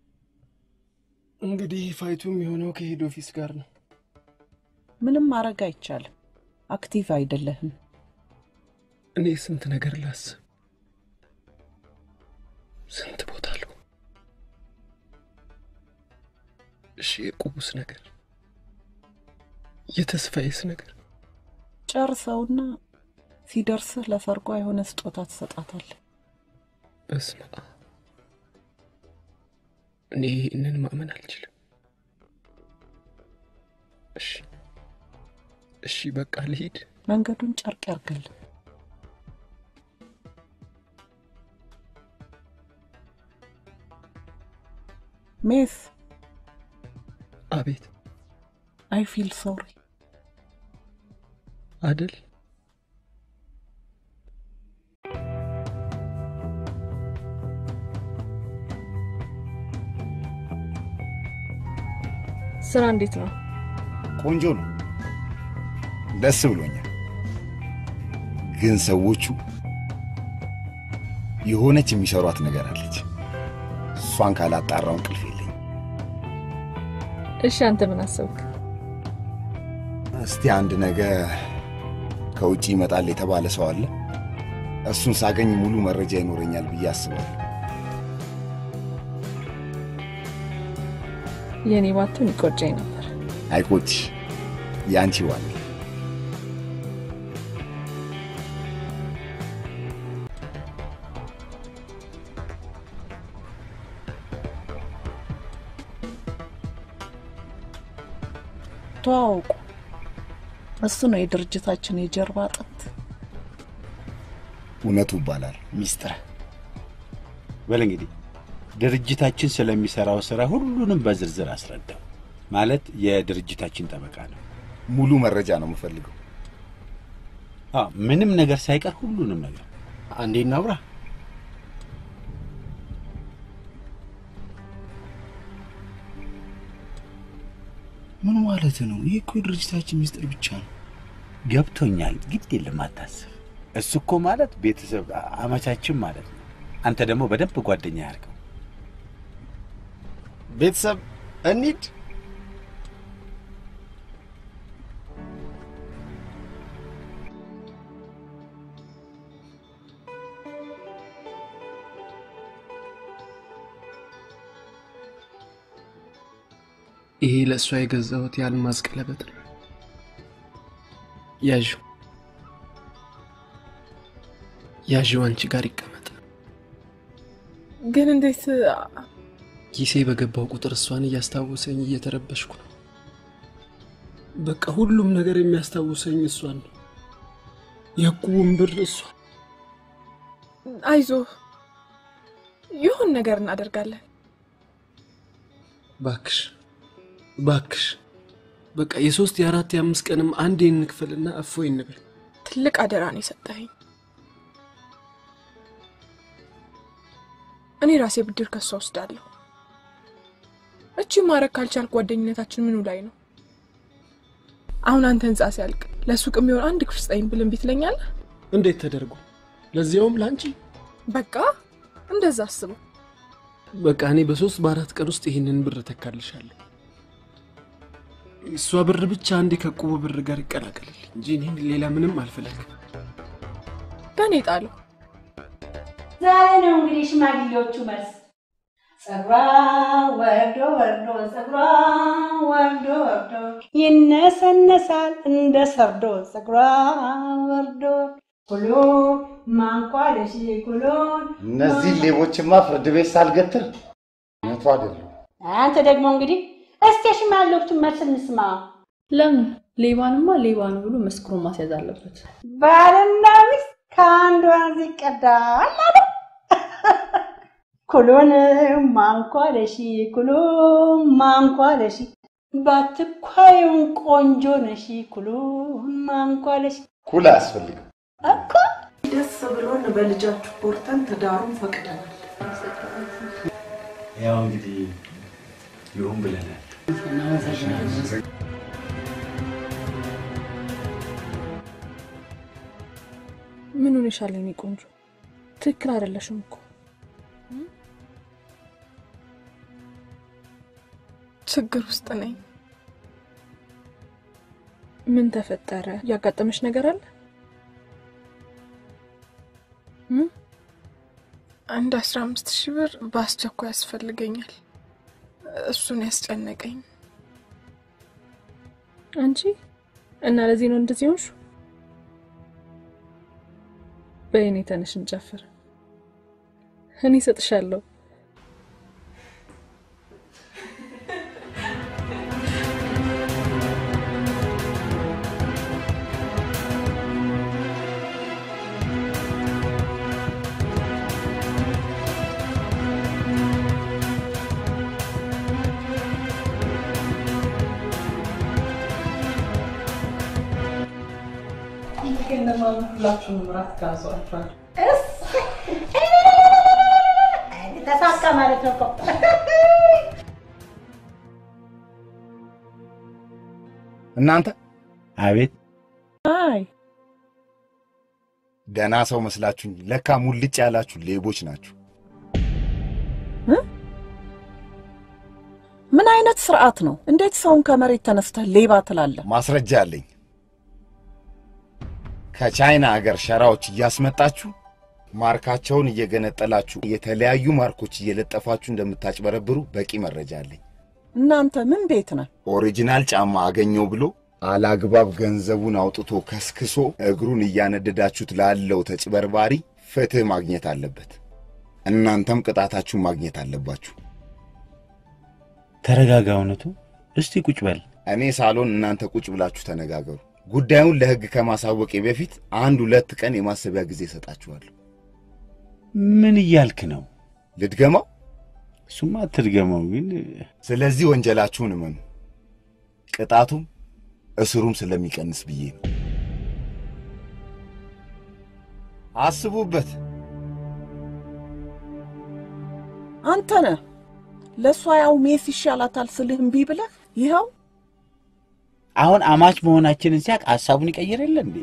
እንግዲህ ፋይቱም የሆነው ከሄድ ኦፊስ ጋር ነው። ምንም ማድረግ አይቻልም። አክቲቭ አይደለህም። እኔ ስንት ነገር ላስብ፣ ስንት ቦታ አለው። እሺ የቁቡስ ነገር፣ የተስፋዬስ ነገር ጨርሰውና ሲደርስህ ለሰርጓ የሆነ ስጦታ ትሰጣታለህ። በስመ አብ። እኔ ይህንን ማመን አልችልም። እሺ እሺ፣ በቃ ልሂድ። መንገዱን ጨርቅ ያርግልህ። ሜስ አቤት። አይ ፊል ሶሪ አደል ስራ እንዴት ነው? ቆንጆ ነው። ደስ ብሎኛል። ግን ሰዎቹ የሆነች የሚሰሯት ነገር አለች። እሷን ካላጣራው እንቅልፍ የለኝም። እሺ አንተ ምን አሰብክ? እስቲ አንድ ነገ ከውጭ ይመጣል የተባለ ሰው አለ። እሱን ሳገኝ ሙሉ መረጃ ይኖረኛል ብዬ አስባለሁ። የኔ ባቱን ይቆጨኝ ነበር። አይቆጭሽ፣ የአንቺ ዋል ተዋወቁ። እሱ ነው የድርጅታችን የጀርባ አጥንት። እውነቱ ይባላል። ሚስጥር በል እንግዲህ ድርጅታችን ስለሚሰራው ስራ ሁሉንም በዝርዝር አስረዳው። ማለት የድርጅታችን ጠበቃ ነው። ሙሉ መረጃ ነው የምፈልገው። አዎ፣ ምንም ነገር ሳይቀር ሁሉንም ነገር አንዴ እናውራ። ምን ማለት ነው? ይህ እኮ የድርጅታችን ሚስጥር ብቻ ነው። ገብቶኛል። ግድ የለም አታስብ። እሱ እኮ ማለት ቤተሰብ አመቻችን ማለት ነው። አንተ ደግሞ በደንብ ጓደኛ ያርገው። ቤተሰብ እንሂድ። ይሄ ለእሷ የገዛሁት የአልማዝ ቀለበት ነው። ያዥው ያዥው አንቺ ጋር ይቀመጥ። ግን እንዴት ኪሴ በገባው ቁጥር እሷን እያስታወሰኝ እየተረበሽኩ ነው። በቃ ሁሉም ነገር የሚያስታውሰኝ እሷን ነው። የዕቁቡን ብር እሷ አይዞ ይሁን ነገር እናደርጋለን። ባክሽ ባክሽ በቃ የሶስት የአራት የአምስት ቀንም አንዴ እንክፈልና እፎይ እንበል። ትልቅ አደራ ነው የሰጠኸኝ። እኔ ራሴ ብድር ከሷ ወስዳለሁ። እቺ ማድረግ ካልቻል ጓደኝነታችን ምኑ ላይ ነው? አሁን አንተ ህንጻ ሲያልቅ ለሱቅ የሚሆን አንድ ክፍል ስጠኝ ብል እምቢ ትለኛለህ? እንዴት ተደርጎ ለዚያውም ለአንቺ። በቃ እንደዛ አስበው። በቃ እኔ በሶስት በአራት ቀን ውስጥ ይህንን ብር ተካልሻለሁ። እሷ ብር ብቻ አንዴ ከዕቁቡ ብር ጋር ይቀላቀልልኝ እንጂ እኔ ሌላ ምንም አልፈለግም። በእኔ ጣለው። ዛሬ ነው እንግዲህ ሽማግሌዎቹ መልስ። ጸጉሯ ወርዶ ወርዶ ጸጉሯ ወርዶ ወርዶ ይነሰነሳል እንደ ሰርዶ ጸጉሯ ወርዶ ኩሎ ማንኳለሽ ኩሎን እነዚህ ሌቦችማ ፍርድ ቤት ሳልገትር እውነቱ አይደሉም። አንተ ደግሞ እንግዲህ እስቲ የሽማግሌዎቹን መልስ እንስማ። ለምን ሌባንማ ሌባ ነው ብሎ መስክሮ ማስያዝ አለበት። ባልና ሚስት ከአንዱ ወንዝ ይቀዳል አሉ። ኩሉን ማንኳለሺ ኩሉን ማንኳለሺ ባትኳዩን ቆንጆ ነሺ ኩሉን ማንኳለሺ ኩል አያስፈልግም። እኮ ደስ ብሎን በልጃችሁ ኮርተን ትዳሩን ፈቅደናል። ያው እንግዲህ ይሁን ብለናል። ምን ሆነሻል የኔ ቆንጆ? ትክክል አይደለሽም እኮ። ችግር ውስጥ ነኝ። ምን ተፈጠረ? ያጋጠመሽ ነገር አለ? እም? አንድ አስራ አምስት ሺህ ብር በአስቸኳይ ያስፈልገኛል። እሱን ያስጨነቀኝ። አንቺ እና ለዚህ ነው እንደዚህ ሆንሽ? በእኔ ተነሽ እንጨፍር። እኔ እሰጥሻለሁ። ሁላችሁንም ራት ጋዟችኋል። ተሳካ ማለት ነው እኮ። እናንተ አቤት አይ ደህና ሰው መስላችሁኝ፣ ለካ ሙልጭ ያላችሁ ሌቦች ናችሁ። ምን አይነት ስርዓት ነው? እንዴት ሰውን ከመሬት ተነስተህ ሌባ ትላለህ? ማስረጃ አለኝ። ከቻይና አገር ሸራዎች እያስመጣችሁ ማርካቸውን እየገነጠላችሁ የተለያዩ ማርኮች እየለጠፋችሁ እንደምታጭበረብሩ በቂ መረጃ አለኝ። እናንተ ምን ቤት ነህ? ኦሪጂናል ጫማ አገኘው ብሎ አላግባብ ገንዘቡን አውጥቶ ከስክሶ እግሩን እያነደዳችሁት ላለው ተጭበርባሪ ፍትህ ማግኘት አለበት። እናንተም ቅጣታችሁን ማግኘት አለባችሁ። ተረጋጋ። እውነቱ እስቲ ቁጭ በል። እኔ ሳሎን፣ እናንተ ቁጭ ብላችሁ ተነጋገሩ። ጉዳዩን ለህግ ከማሳወቄ በፊት አንድ ሁለት ቀን የማሰቢያ ጊዜ እሰጣችኋለሁ። ምን እያልክ ነው? ልድገማው? እሱማ አትድገመው ግን ስለዚህ ወንጀላችሁን እመኑ። ቅጣቱም እስሩም ስለሚቀንስ ብዬ ነው። አስቡበት። አንተ ነህ ለእሷ ያው ሜስ ይሻላታል ስልህ እምቢ ብለህ ይኸው አሁን አማች መሆናችንን ሲያቅ ሀሳቡን ይቀይር የለ እንዴ?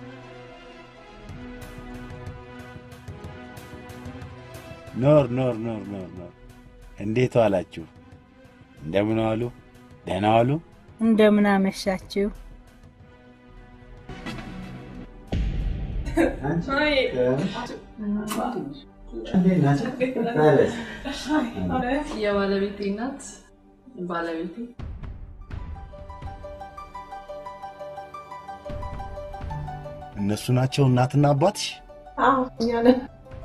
ኖር ኖር ኖር ኖር ኖር። እንዴት ዋላችሁ? እንደምን ዋሉ? ደህና ዋሉ? እንደምን አመሻችሁ? የባለቤቴ እናት ባለቤቴ እነሱ ናቸው እናትና አባትሽ? አዎ እኛ ነን።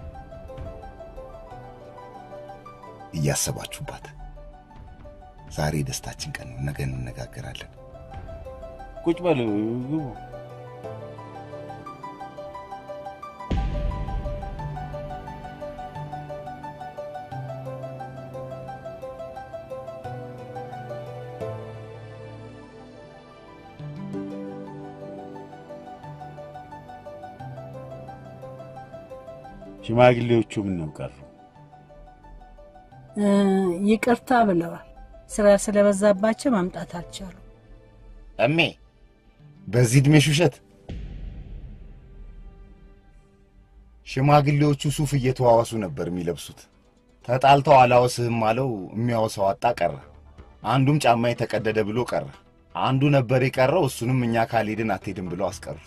እያሰባችሁባት። ዛሬ የደስታችን ቀን ነው። ነገ እንነጋገራለን። ቁጭ በሉ ግቡ። ሽማግሌዎቹ ምን ነው ቀሩ? እ፣ ይቅርታ ብለዋል። ስራ ስለበዛባቸው መምጣት አልቻሉ። እሜ በዚህ ዕድሜሽ ውሸት። ሽማግሌዎቹ ሱፍ እየተዋዋሱ ነበር የሚለብሱት። ተጣልተው አላወስህም አለው። የሚያወሳው አጣ ቀረ። አንዱም ጫማ ተቀደደ ብሎ ቀረ። አንዱ ነበር የቀረው። እሱንም እኛ ካልሄድን አትሄድም ብለው አስቀሩት።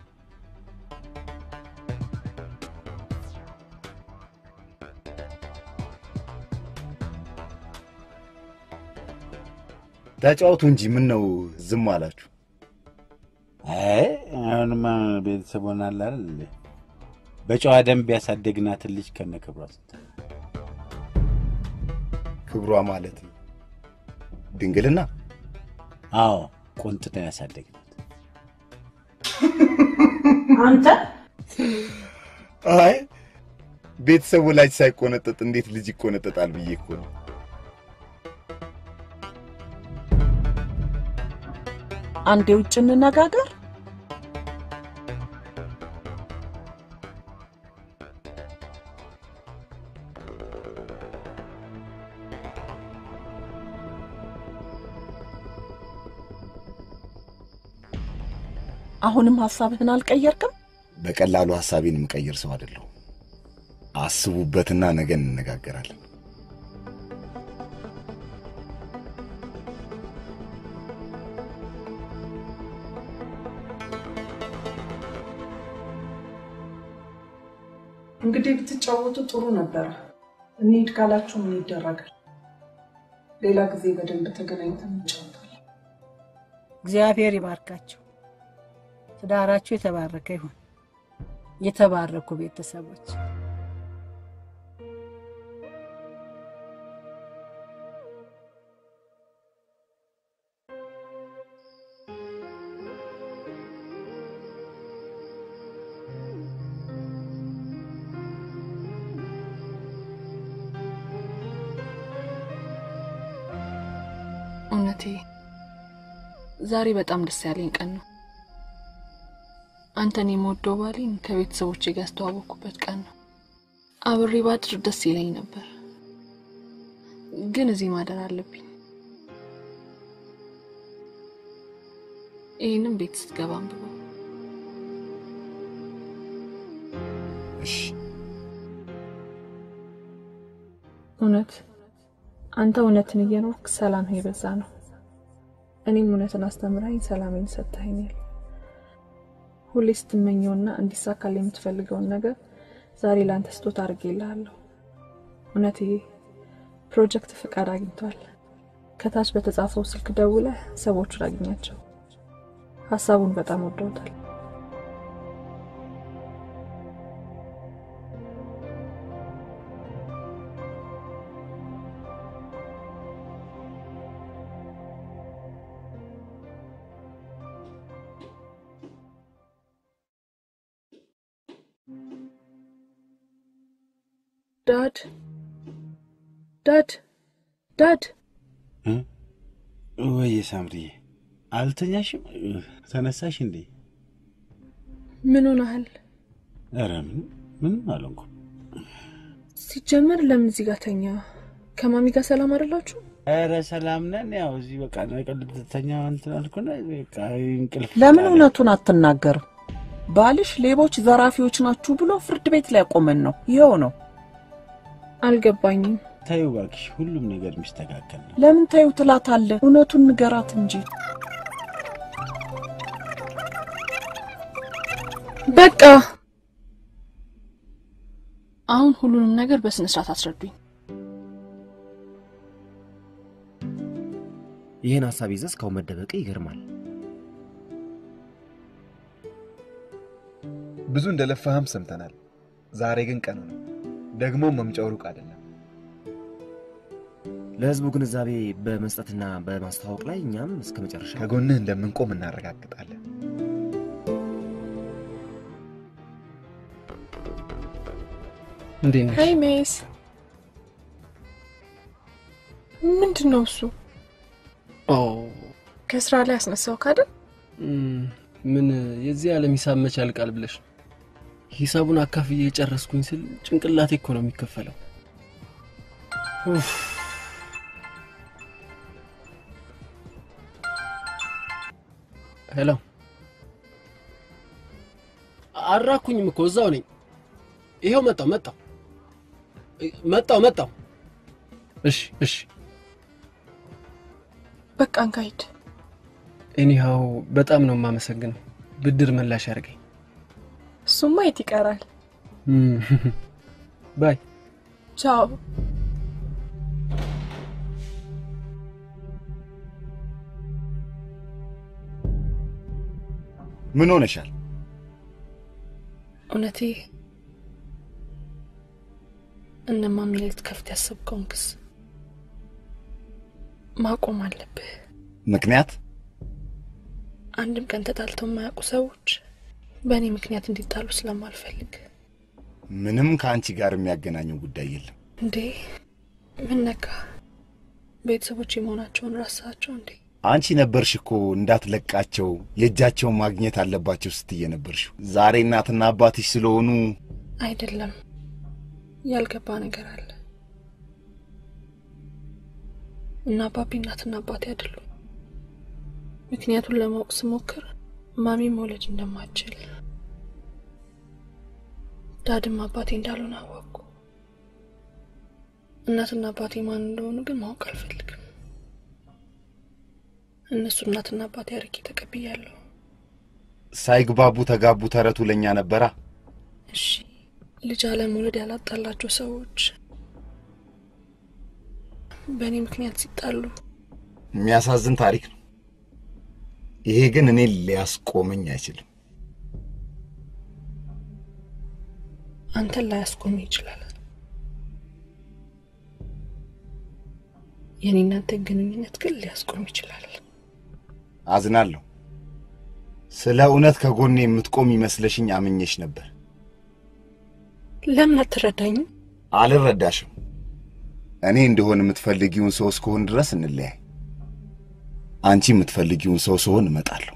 ተጫወቱ እንጂ ምን ነው ዝም አላችሁ? አይ አሁንማ ቤተሰብ ሆናል አይደል እንዴ? በጨዋ ደንብ ያሳደግናትን ልጅ ከነ ክብሯ ስታ ክብሯ ማለት ድንግልና። አዎ ቆንጥተን ያሳደግናት። አንተ አይ ቤተሰብ ወላጅ ሳይቆነጠጥ እንዴት ልጅ ይቆነጠጣል ብዬ እኮ ነው። አንዴ ውጭ እንነጋገር። አሁንም ሀሳብህን አልቀየርክም? በቀላሉ ሐሳቤን የምቀይር ሰው አይደለሁ። አስቡበትና ነገ እንነጋገራለን። እንግዲህ ብትጫወቱ ጥሩ ነበረ። እንሂድ ካላችሁ ምን ይደረጋል? ሌላ ጊዜ በደንብ ተገናኝተን እንጫወታለን። እግዚአብሔር ይባርካቸው። ትዳራችሁ የተባረከ ይሁን። የተባረኩ ቤተሰቦች እውነቴ ዛሬ በጣም ደስ ያለኝ ቀን ነው። አንተን የምወደው ባሌን ከቤተሰቦቼ ጋር ያስተዋወቅኩበት ቀን ነው። አብሬ ባድር ደስ ይለኝ ነበር፣ ግን እዚህ ማደር አለብኝ። ይህንም ቤት ስትገባ አንብበው። እሺ እውነት አንተ እውነትን እየኖርክ ሰላምህ የበዛ ነው። እኔም እውነትን አስተምረኝ ሰላሜን ሰጥተኸኛል። ሁሌ ስትመኘውና እንዲሳካል የምትፈልገውን ነገር ዛሬ ለአንተ ስጦታ አድርጌልሃለሁ። እውነት ይሄ ፕሮጀክት ፍቃድ አግኝቷል። ከታች በተጻፈው ስልክ ደውለህ ሰዎቹን አግኛቸው። ሀሳቡን በጣም ወደውታል። ዳድ ዳድ ዳድ ወይ ሳምሪዬ፣ አልተኛሽም? ተነሳሽ እንዴ? ምን ሆነሃል? ኧረ ምን ምንም አልሆንኩም። ሲጀመር ለምን እዚህ ጋር ተኛ? ከማሚ ጋር ሰላም አይደላችሁ? ኧረ ሰላም ነን። ያው እዚህ በቃ ቀልተኛ እንትን አልኩና በቃ እንቅልፍ ለምን እውነቱን አትናገርም? ባልሽ ሌቦች፣ ዘራፊዎች ናችሁ ብሎ ፍርድ ቤት ላይ ቆመን ነው። ይኸው ነው። አልገባኝም። ታዩ እባክሽ፣ ሁሉም ነገር የሚስተካከል ነው። ለምን ታዩ ትላታለህ? እውነቱን ንገራት እንጂ። በቃ አሁን ሁሉንም ነገር በስነ ስርዓት አስረዱኝ። ይህን ሀሳብ ይዘህ እስካሁን መደበቅ ይገርማል። ብዙ እንደለፋህም ሰምተናል። ዛሬ ግን ቀኑ ነው። ደግሞ መምጫው ሩቅ አይደለም። ለህዝቡ ግንዛቤ በመስጠትና በማስተዋወቅ ላይ እኛም እስከ መጨረሻ ከጎንህ እንደምንቆም እናረጋግጣለን። እንዴት ነሽ? ሀይ ሜስ፣ ምንድን ነው እሱ? ኦ ከስራ ላይ አስነሳው ካደል እም፣ ምን የዚህ ዓለም ሂሳብ መች ያልቃል ብለሽ ነው? ሂሳቡን አካፍዬ የጨረስኩኝ ስል ጭንቅላቴ እኮ ነው የሚከፈለው። ኡፍ። ሄሎ፣ አራኩኝም እኮ እዛው ነኝ። ይኸው መጣው መጣው መጣው መጣው። እሺ እሺ፣ በቃ እንካሂድ። ኤኒሃው በጣም ነው የማመሰግነው። ብድር መላሽ አድርገኝ። እሱማ የት ይቀራል። እም፣ ባይ ቻው። ምን ሆነሻል? እውነቴ እነማሚ ላይ ልትከፍት ያሰብከውን ክስ ማቆም አለብህ። ምክንያት አንድም ቀን ተጣልተው የማያውቁ ሰዎች በእኔ ምክንያት እንዲጣሉ ስለማልፈልግ። ምንም ከአንቺ ጋር የሚያገናኘው ጉዳይ የለም። እንዴ ምን ነካ? ቤተሰቦች የመሆናቸውን ረሳቸው እንዴ? አንቺ ነበርሽ እኮ እንዳትለቃቸው የእጃቸውን ማግኘት አለባቸው ስትይ ነበርሽው። ዛሬ እናትና አባትሽ ስለሆኑ አይደለም፣ ያልገባ ነገር አለ። እና አባቢ እናትና አባቴ አይደሉም። ምክንያቱን ለማወቅ ስሞክር ማሚ መውለድ እንደማትችል ዳድም አባቴ እንዳልሆነ አወቅኩ። እናትና አባቴ ማን እንደሆኑ ግን ማወቅ አልፈልግም። እነሱ እናትና አባቴ አርጌ ተቀብያለሁ። ሳይግባቡ ተጋቡ ተረቱ ለእኛ ነበራ። እሺ ልጅ አለመውለድ ያላጣላቸው ሰዎች በእኔ ምክንያት ሲጣሉ የሚያሳዝን ታሪክ ነው። ይሄ ግን እኔ ሊያስቆመኝ አይችልም። አንተን ላያስቆም ይችላል። የኔ እናንተን ግንኙነት ግን ሊያስቆም ይችላል። አዝናለሁ። ስለ እውነት ከጎኔ የምትቆም ይመስለሽኝ አምኜሽ ነበር። ለምን አትረዳኝም? አልረዳሽም። እኔ እንደሆን የምትፈልጊውን ሰው እስከሆን ድረስ እንለያይ። አንቺ የምትፈልጊውን ሰው ስሆን እመጣለሁ።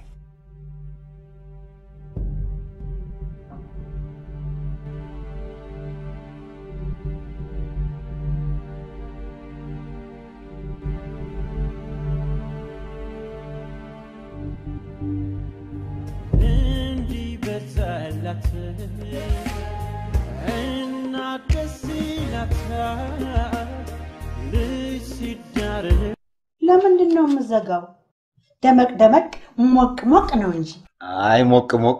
እንዲበዛላት እና ደስ ይላታል ልጅ ሲዳር ለምንድን ነው የምዘጋው? ደመቅ ደመቅ ሞቅ ሞቅ ነው እንጂ አይ ሞቅ ሞቅ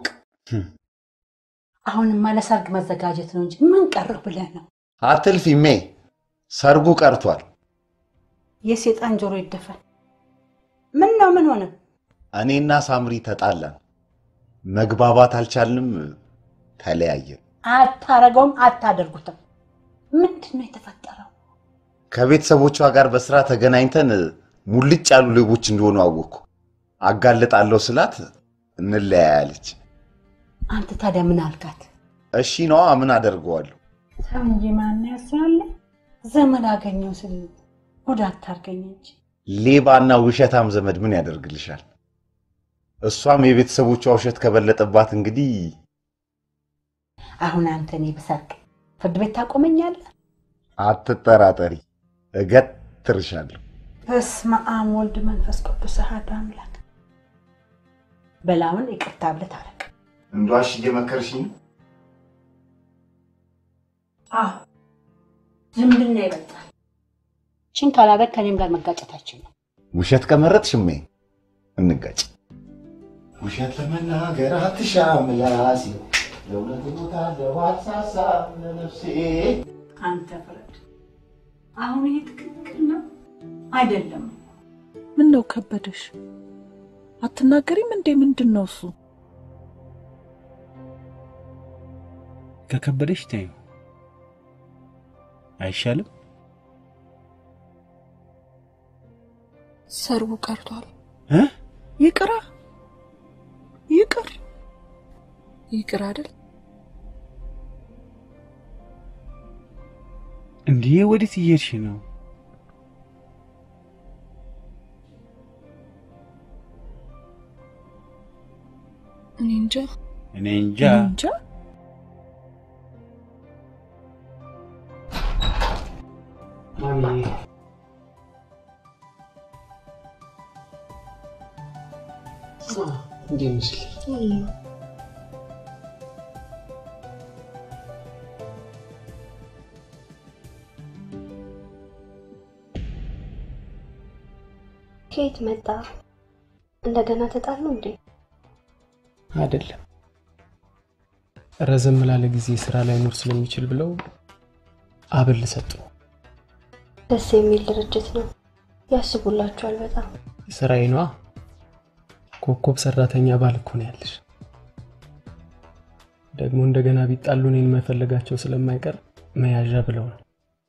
አሁንማ ለሰርግ መዘጋጀት ነው እንጂ ምን ቀረው ብለህ ነው? አትልፊ ሜ ሰርጉ ቀርቷል። የሴጣን ጆሮ ይደፈን። ምን ነው ምን ሆነ? እኔና ሳምሪ ተጣላን፣ መግባባት አልቻልንም፣ ተለያየን። አታረገውም፣ አታደርጉትም። ምንድን ነው የተፈጠረው? ከቤተሰቦቿ ጋር በስራ ተገናኝተን ሙልጭ ያሉ ሌቦች እንደሆኑ አወቅኩ። አጋልጣለሁ ስላት እንለያያለች። አንተ ታዲያ ምን አልካት? እሺ ነዋ፣ ምን አደርገዋለሁ? ሰው እንጂ ማን ያስራለ? ዘመድ አገኘው ስል ጉድ አታርገኝ እንጂ ሌባና ውሸታም ዘመድ ምን ያደርግልሻል? እሷም የቤተሰቦቿ ውሸት ከበለጠባት እንግዲህ አሁን አንተ እኔ ብሰርቅ ፍርድ ቤት ታቆመኛለህ? አትጠራጠሪ፣ እገትርሻለሁ። በስመ አብ ወልድ መንፈስ ቅዱስ አሐዱ አምላክ። በላውን ይቅርታ ብለህ ታረቅ። እንደዋሽ እየመከርሽኝ ነው? አዎ ዝምድና ይበልጣል። ችን ካላደረግ ከኔም ጋር መጋጨታችን ነው። ውሸት ከመረጥሽ እሜ እንጋጭ። ውሸት ለመናገር አትሻም ምላሴ፣ ለእውነት እሞታለሁ አልሳሳም ለነፍሴ። አንተ ፍረድ። አሁን ይሄ ትክክል ነው አይደለም? ምን ነው ከበደሽ? አትናገሪም እንዴ? ምንድን ነው እሱ? ከከበደሽ ተይው አይሻልም? ሰርጉ ቀርቷል። እ? ይቅራ ይቅር ይቅር አይደል? እንዲህ ወዴት እየሄድሽ ነው? እኔ እንጃ እኔ እንጃ። እኔ እንጃ። ማሚ እንዴት ነሽ? ከየት መጣ? እንደገና ተጣሉ እንዴ? አይደለም ረዘም ላለ ጊዜ ስራ ላይ ኖር ስለሚችል ብለው አበል ሰጡ። ደስ የሚል ድርጅት ነው። ያስቡላችኋል በጣም። ስራዬ ነዋ። ኮከብ ሰራተኛ ባል እኮ ነው ያለሽ። ደግሞ እንደገና ቢጣሉ እኔን መፈለጋቸው ስለማይቀር መያዣ ብለው ነው።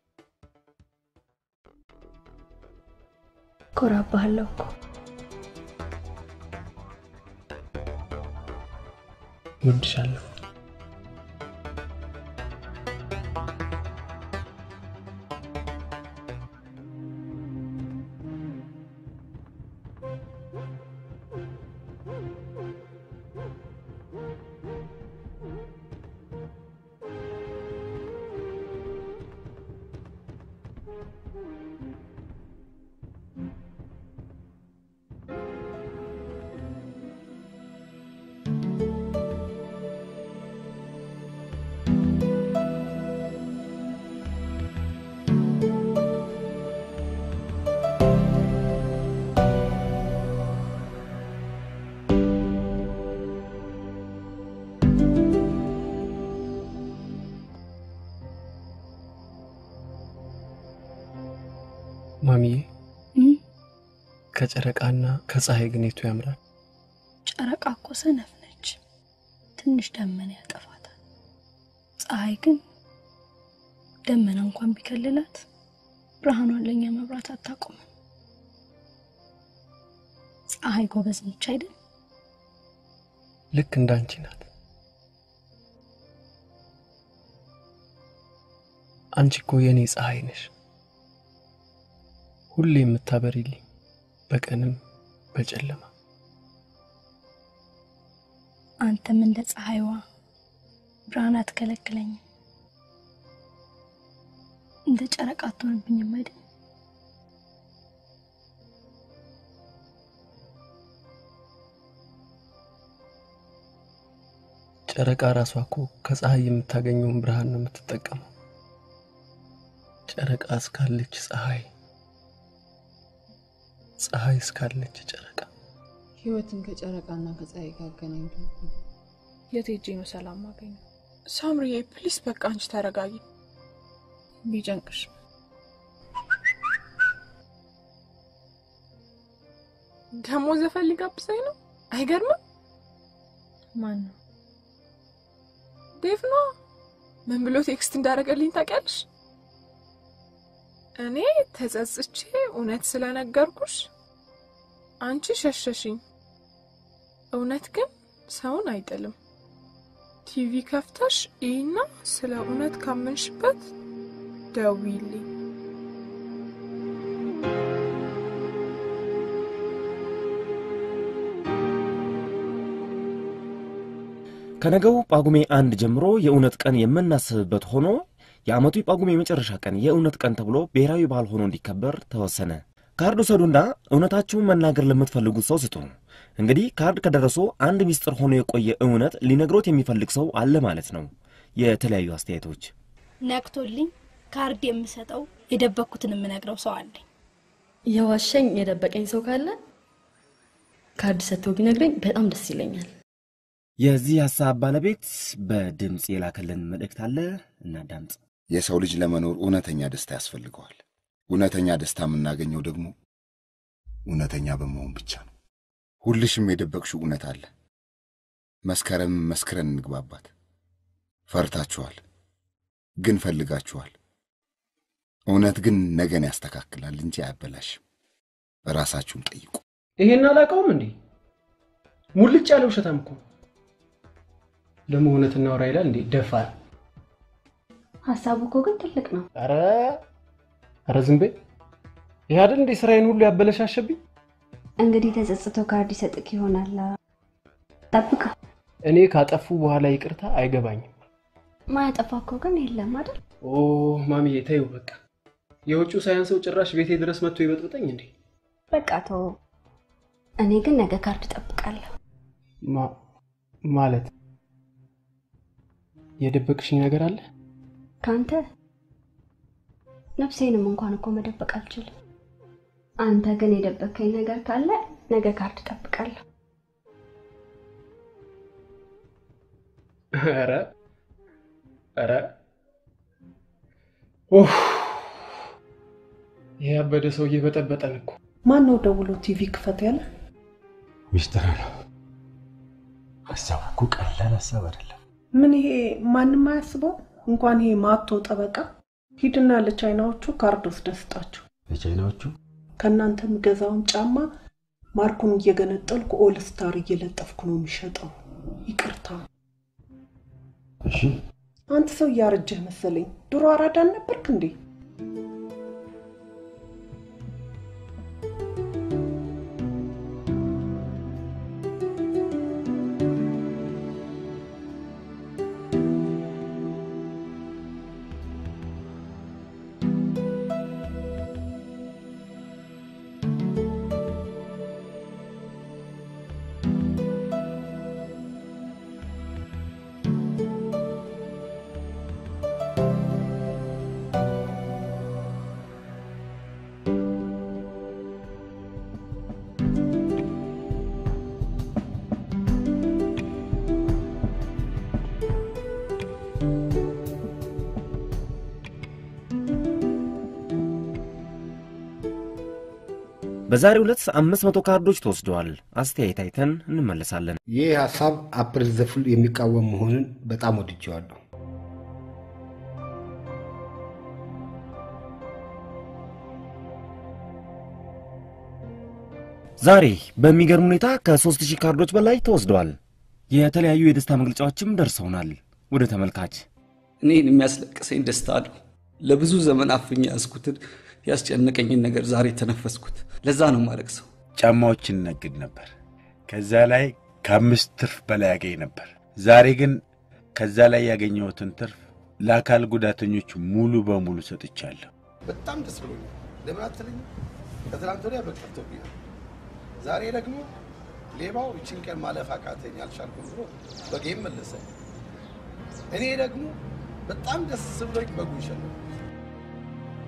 ኮራባለሁ እኮ እወድሻለሁ። ማሚዬ ከጨረቃና ከፀሐይ ግን የቱ ያምራል? ጨረቃ እኮ ሰነፍ ነች፣ ትንሽ ደመና ያጠፋታል። ፀሐይ ግን ደመና እንኳን ቢከልላት ብርሃኗን ለእኛ መብራት አታቆምም። ፀሐይ ጎበዝ ነች አይደል? ልክ እንዳንቺ ናት። አንቺ እኮ የእኔ ፀሐይ ነሽ፣ ሁሌ የምታበሪልኝ በቀንም በጨለማ። አንተም እንደ ፀሐይዋ ብርሃን አትከለክለኝም፣ እንደ ጨረቃ አትሆንብኝም አይደል? ጨረቃ ራሷ እኮ ከፀሐይ የምታገኘውን ብርሃን ነው የምትጠቀመው። ጨረቃ እስካለች ፀሐይ፣ ፀሐይ እስካለች ጨረቃ። ህይወትን ከጨረቃና ከፀሐይ ጋር አገናኝቶ የት ሄጄ ነው ሰላም ማገኘው? ሳምሪዬ ፕሊስ በቃ አንቺ ተረጋጊ። ቢጨንቅሽ ደግሞ ዘፈን ሊጋብዘኝ ነው። አይገርምም? ማን ነው? ዴቭ ነዋ። ምን ብሎ ቴክስት እንዳደረገልኝ ታውቂያለሽ? እኔ ተጸጽቼ እውነት ስለነገርኩሽ አንቺ ሸሸሽኝ። እውነት ግን ሰውን አይጥልም። ቲቪ ከፍተሽ ይህና ስለ እውነት ካመንሽበት ደውይልኝ። ከነገው ጳጉሜ አንድ ጀምሮ የእውነት ቀን የምናስብበት ሆኖ የዓመቱ የጳጉሜ የመጨረሻ ቀን የእውነት ቀን ተብሎ ብሔራዊ በዓል ሆኖ እንዲከበር ተወሰነ። ካርድ ውሰዱና እውነታችሁን መናገር ለምትፈልጉት ሰው ስጡ። እንግዲህ ካርድ ከደረሶ አንድ ሚስጥር ሆኖ የቆየ እውነት ሊነግሮት የሚፈልግ ሰው አለ ማለት ነው። የተለያዩ አስተያየቶች ነቅቶልኝ ካርድ የምሰጠው የደበኩትን የምነግረው ሰው አለኝ። የዋሸኝ የደበቀኝ ሰው ካለ ካርድ ሰጥቶ ቢነግረኝ በጣም ደስ ይለኛል። የዚህ ሀሳብ ባለቤት በድምፅ የላከልን መልእክት አለ፣ እናዳምጥ። የሰው ልጅ ለመኖር እውነተኛ ደስታ ያስፈልገዋል። እውነተኛ ደስታ የምናገኘው ደግሞ እውነተኛ በመሆን ብቻ ነው። ሁልሽም የደበቅሽው እውነት አለ። መስከረም መስክረን እንግባባት። ፈርታችኋል፣ ግን ፈልጋችኋል። እውነት ግን ነገን ያስተካክላል እንጂ አያበላሽም። ራሳችሁን ጠይቁ። ይሄን አላውቀውም እንዴ? ሙልጭ ያለ ውሸታም እኮ ደግሞ እውነት እናውራ ይላል እንዴ? ደፋር። ሀሳቡ እኮ ግን ትልቅ ነው። ኧረ ኧረ ዝም በይ። ይህ አይደል እንዴ ስራዬን ሁሉ ያበለሻሸብኝ? እንግዲህ ተጸጽቶ ካርድ ይሰጥክ ይሆናል። ጠብቀው። እኔ ካጠፉ በኋላ ይቅርታ አይገባኝም። ማያጠፋ እኮ ግን የለም አይደል? ኦ ማሚዬ ተይው በቃ። የውጭው ሳያንሰው ጭራሽ ቤቴ ድረስ መጥቶ ይበጥብጠኝ እንዴ? በቃ ተው። እኔ ግን ነገ ካርድ እጠብቃለሁ። ማ- ማለት የደበቅሽኝ ነገር አለ? ከአንተ ነፍሴንም እንኳን እኮ መደበቅ አልችልም። አንተ ግን የደበከኝ ነገር ካለ ነገ ካርድ እጠብቃለሁ። ኧረ ኧረ ኡፍ! ይህ ያበደ ሰውዬ በጠበጠን እኮ። ማን ነው ደውሎ ቲቪ ክፈት ያለ? ሚስጥር ነው። ሀሳቡ እኮ ቀላል ሀሳብ አይደለም። ምን ይሄ ማንም አያስበው? እንኳን ይሄ ማቶ ጠበቃ ሂድና ለቻይናዎቹ ካርድ ወስደህ ስጣቸው። ለቻይናዎቹ ከእናንተ የምገዛውን ጫማ ማርኩን እየገነጠልኩ ኦል ስታር እየለጠፍኩ ነው የሚሸጠው። ይቅርታ እሺ፣ አንተ ሰው እያረጀህ መሰለኝ። ድሮ አራዳን ነበርክ እንዴ? በዛሬው ዕለት አምስት መቶ ካርዶች ተወስደዋል። አስተያየት አይተን እንመለሳለን። ይህ ሀሳብ አፕሪል ዘፉል የሚቃወም መሆኑን በጣም ወድጀዋለሁ። ዛሬ በሚገርም ሁኔታ ከሦስት ሺህ ካርዶች በላይ ተወስደዋል። የተለያዩ የደስታ መግለጫዎችም ደርሰውናል። ወደ ተመልካች እኔን የሚያስለቅሰኝ ደስታ ነው። ለብዙ ዘመን አፍኛ ያዝኩትን ያስጨነቀኝን ነገር ዛሬ ተነፈስኩት። ለዛ ነው ማለቅሰው። ጫማዎችን ነግድ ነበር። ከዛ ላይ ከአምስት ትርፍ በላይ ያገኝ ነበር። ዛሬ ግን ከዛ ላይ ያገኘሁትን ትርፍ ለአካል ጉዳተኞች ሙሉ በሙሉ ሰጥቻለሁ። በጣም ደስ ብሎኛል። ለምን አትለኝም? ከትናንት ወዲያ በቀርቶብኛል። ዛሬ ደግሞ ሌባው ይችን ቀን ማለፍ አቃተኝ አልቻልኩም ብሎ በጌም መለሰ። እኔ ደግሞ በጣም ደስ ብሎኝ በጉን ሸለምኩ።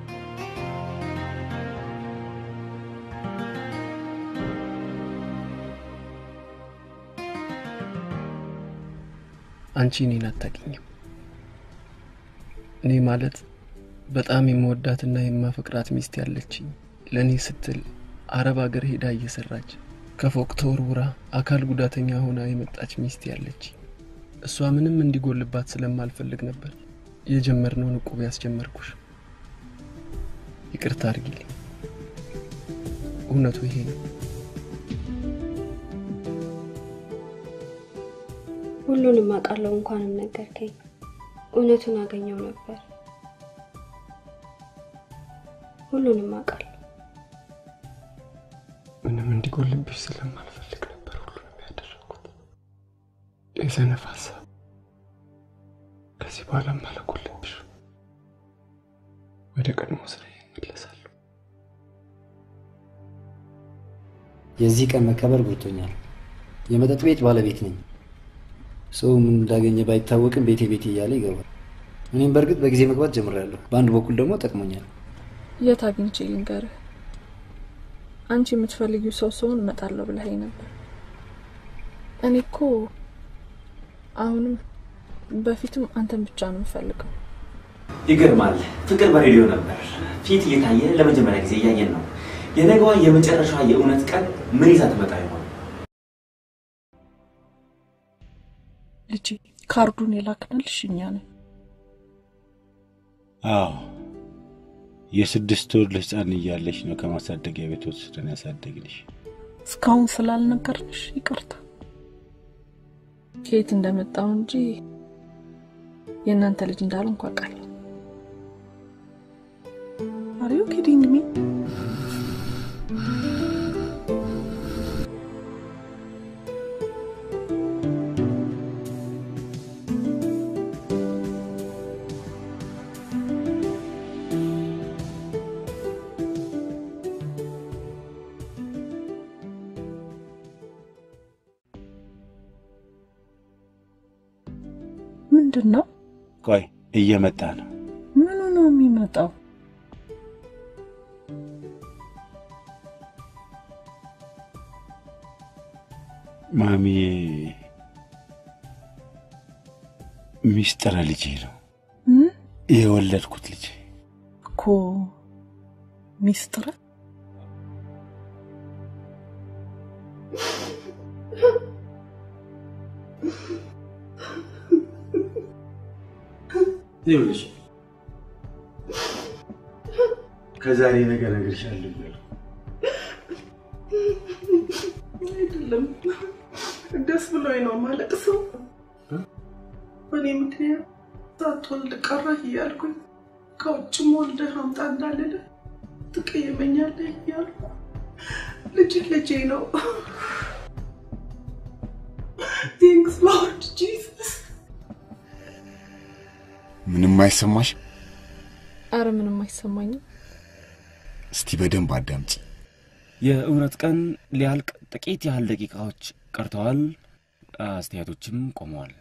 አንቺ እኔን አታውቂኝም። እኔ ማለት በጣም የምወዳትና የማፈቅራት ሚስት ያለችኝ ለእኔ ስትል አረብ ሀገር ሄዳ እየሰራች ከፎቅ ተወርውራ አካል ጉዳተኛ ሆና የመጣች ሚስት ያለች እሷ ምንም እንዲጎልባት ስለማልፈልግ ነበር የጀመርነውን እቁብ ያስጀመርኩሽ። ይቅርታ አድርጊልኝ። እውነቱ ይሄ ነው። ሁሉንም አውቃለሁ። እንኳንም ነገርከኝ። እውነቱን አገኘው ነበር። ሁሉንም አውቃለሁ። ምንም እንዲጎልብሽ ስለማልፈልግ ነበር ሁሉንም ያደረኩት። የሰነፍ ሀሳብ ከዚህ በኋላ አልጎልብሽ። ወደ ቀድሞ ስራ እመለሳለሁ። የዚህ ቀን መከበር ጎድቶኛል። የመጠጥ ቤት ባለቤት ነኝ። ሰው ምን እንዳገኘ ባይታወቅም ቤቴ ቤቴ እያለ ይገባል። እኔም በእርግጥ በጊዜ መግባት ጀምሬያለሁ። በአንድ በኩል ደግሞ ጠቅሞኛል። የት አግኝቼ ልንገርህ? አንቺ የምትፈልጊው ሰው ሰውን እመጣለሁ ብለኸኝ ነበር። እኔ እኮ አሁንም በፊትም አንተን ብቻ ነው የምፈልገው። ይገርማል። ፍቅር በሬዲዮ ነበር ፊት እየታየ ለመጀመሪያ ጊዜ እያየን ነው። የነገዋ የመጨረሻ የእውነት ቀን ምን ይዛ ትመጣ ይሆን? ልጄ ካርዱን የላክንልሽ እኛ ነን። አዎ የስድስት ወር ህፃን እያለች ነው ከማሳደጊያ ቤት ወስደን ያሳደግንሽ። እስካሁን ስላልነገርንሽ ይቅርታ። ከየት እንደመጣው እንጂ የእናንተ ልጅ እንዳልሆንኩ አውቃለሁ። አር ዩ ኪዲንግ ሚ? ምንድን ነው? ቆይ እየመጣ ነው። ምኑ ነው የሚመጣው? ማሚዬ ሚስጥረ ልጄ ነው የወለድኩት ልጄ እኮ ሚስጥረ ይኸውልሽ ከዛሬ ነገ እነግርሻለሁ እያልኩ አይደለም ደስ ብሎኝ ነው ማለት ሰው በእኔ ምክንያት ሳትወልድ ቀረህ እያልኩኝ ከውጭም ወልደህ አምጣ እንዳልልህ ትቀየመኛለህ እያልኩ ልጅ ልጄ ነው። ቴንክስ ሎርድ ጂሰስ። ምንም አይሰማሽ? አረ ምንም አይሰማኝም። እስቲ በደንብ አዳምጪ። የእውነት ቀን ሊያልቅ ጥቂት ያህል ደቂቃዎች ቀርተዋል። አስተያየቶችም ቆመዋል።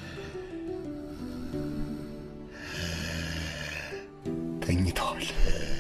ተኝተዋል።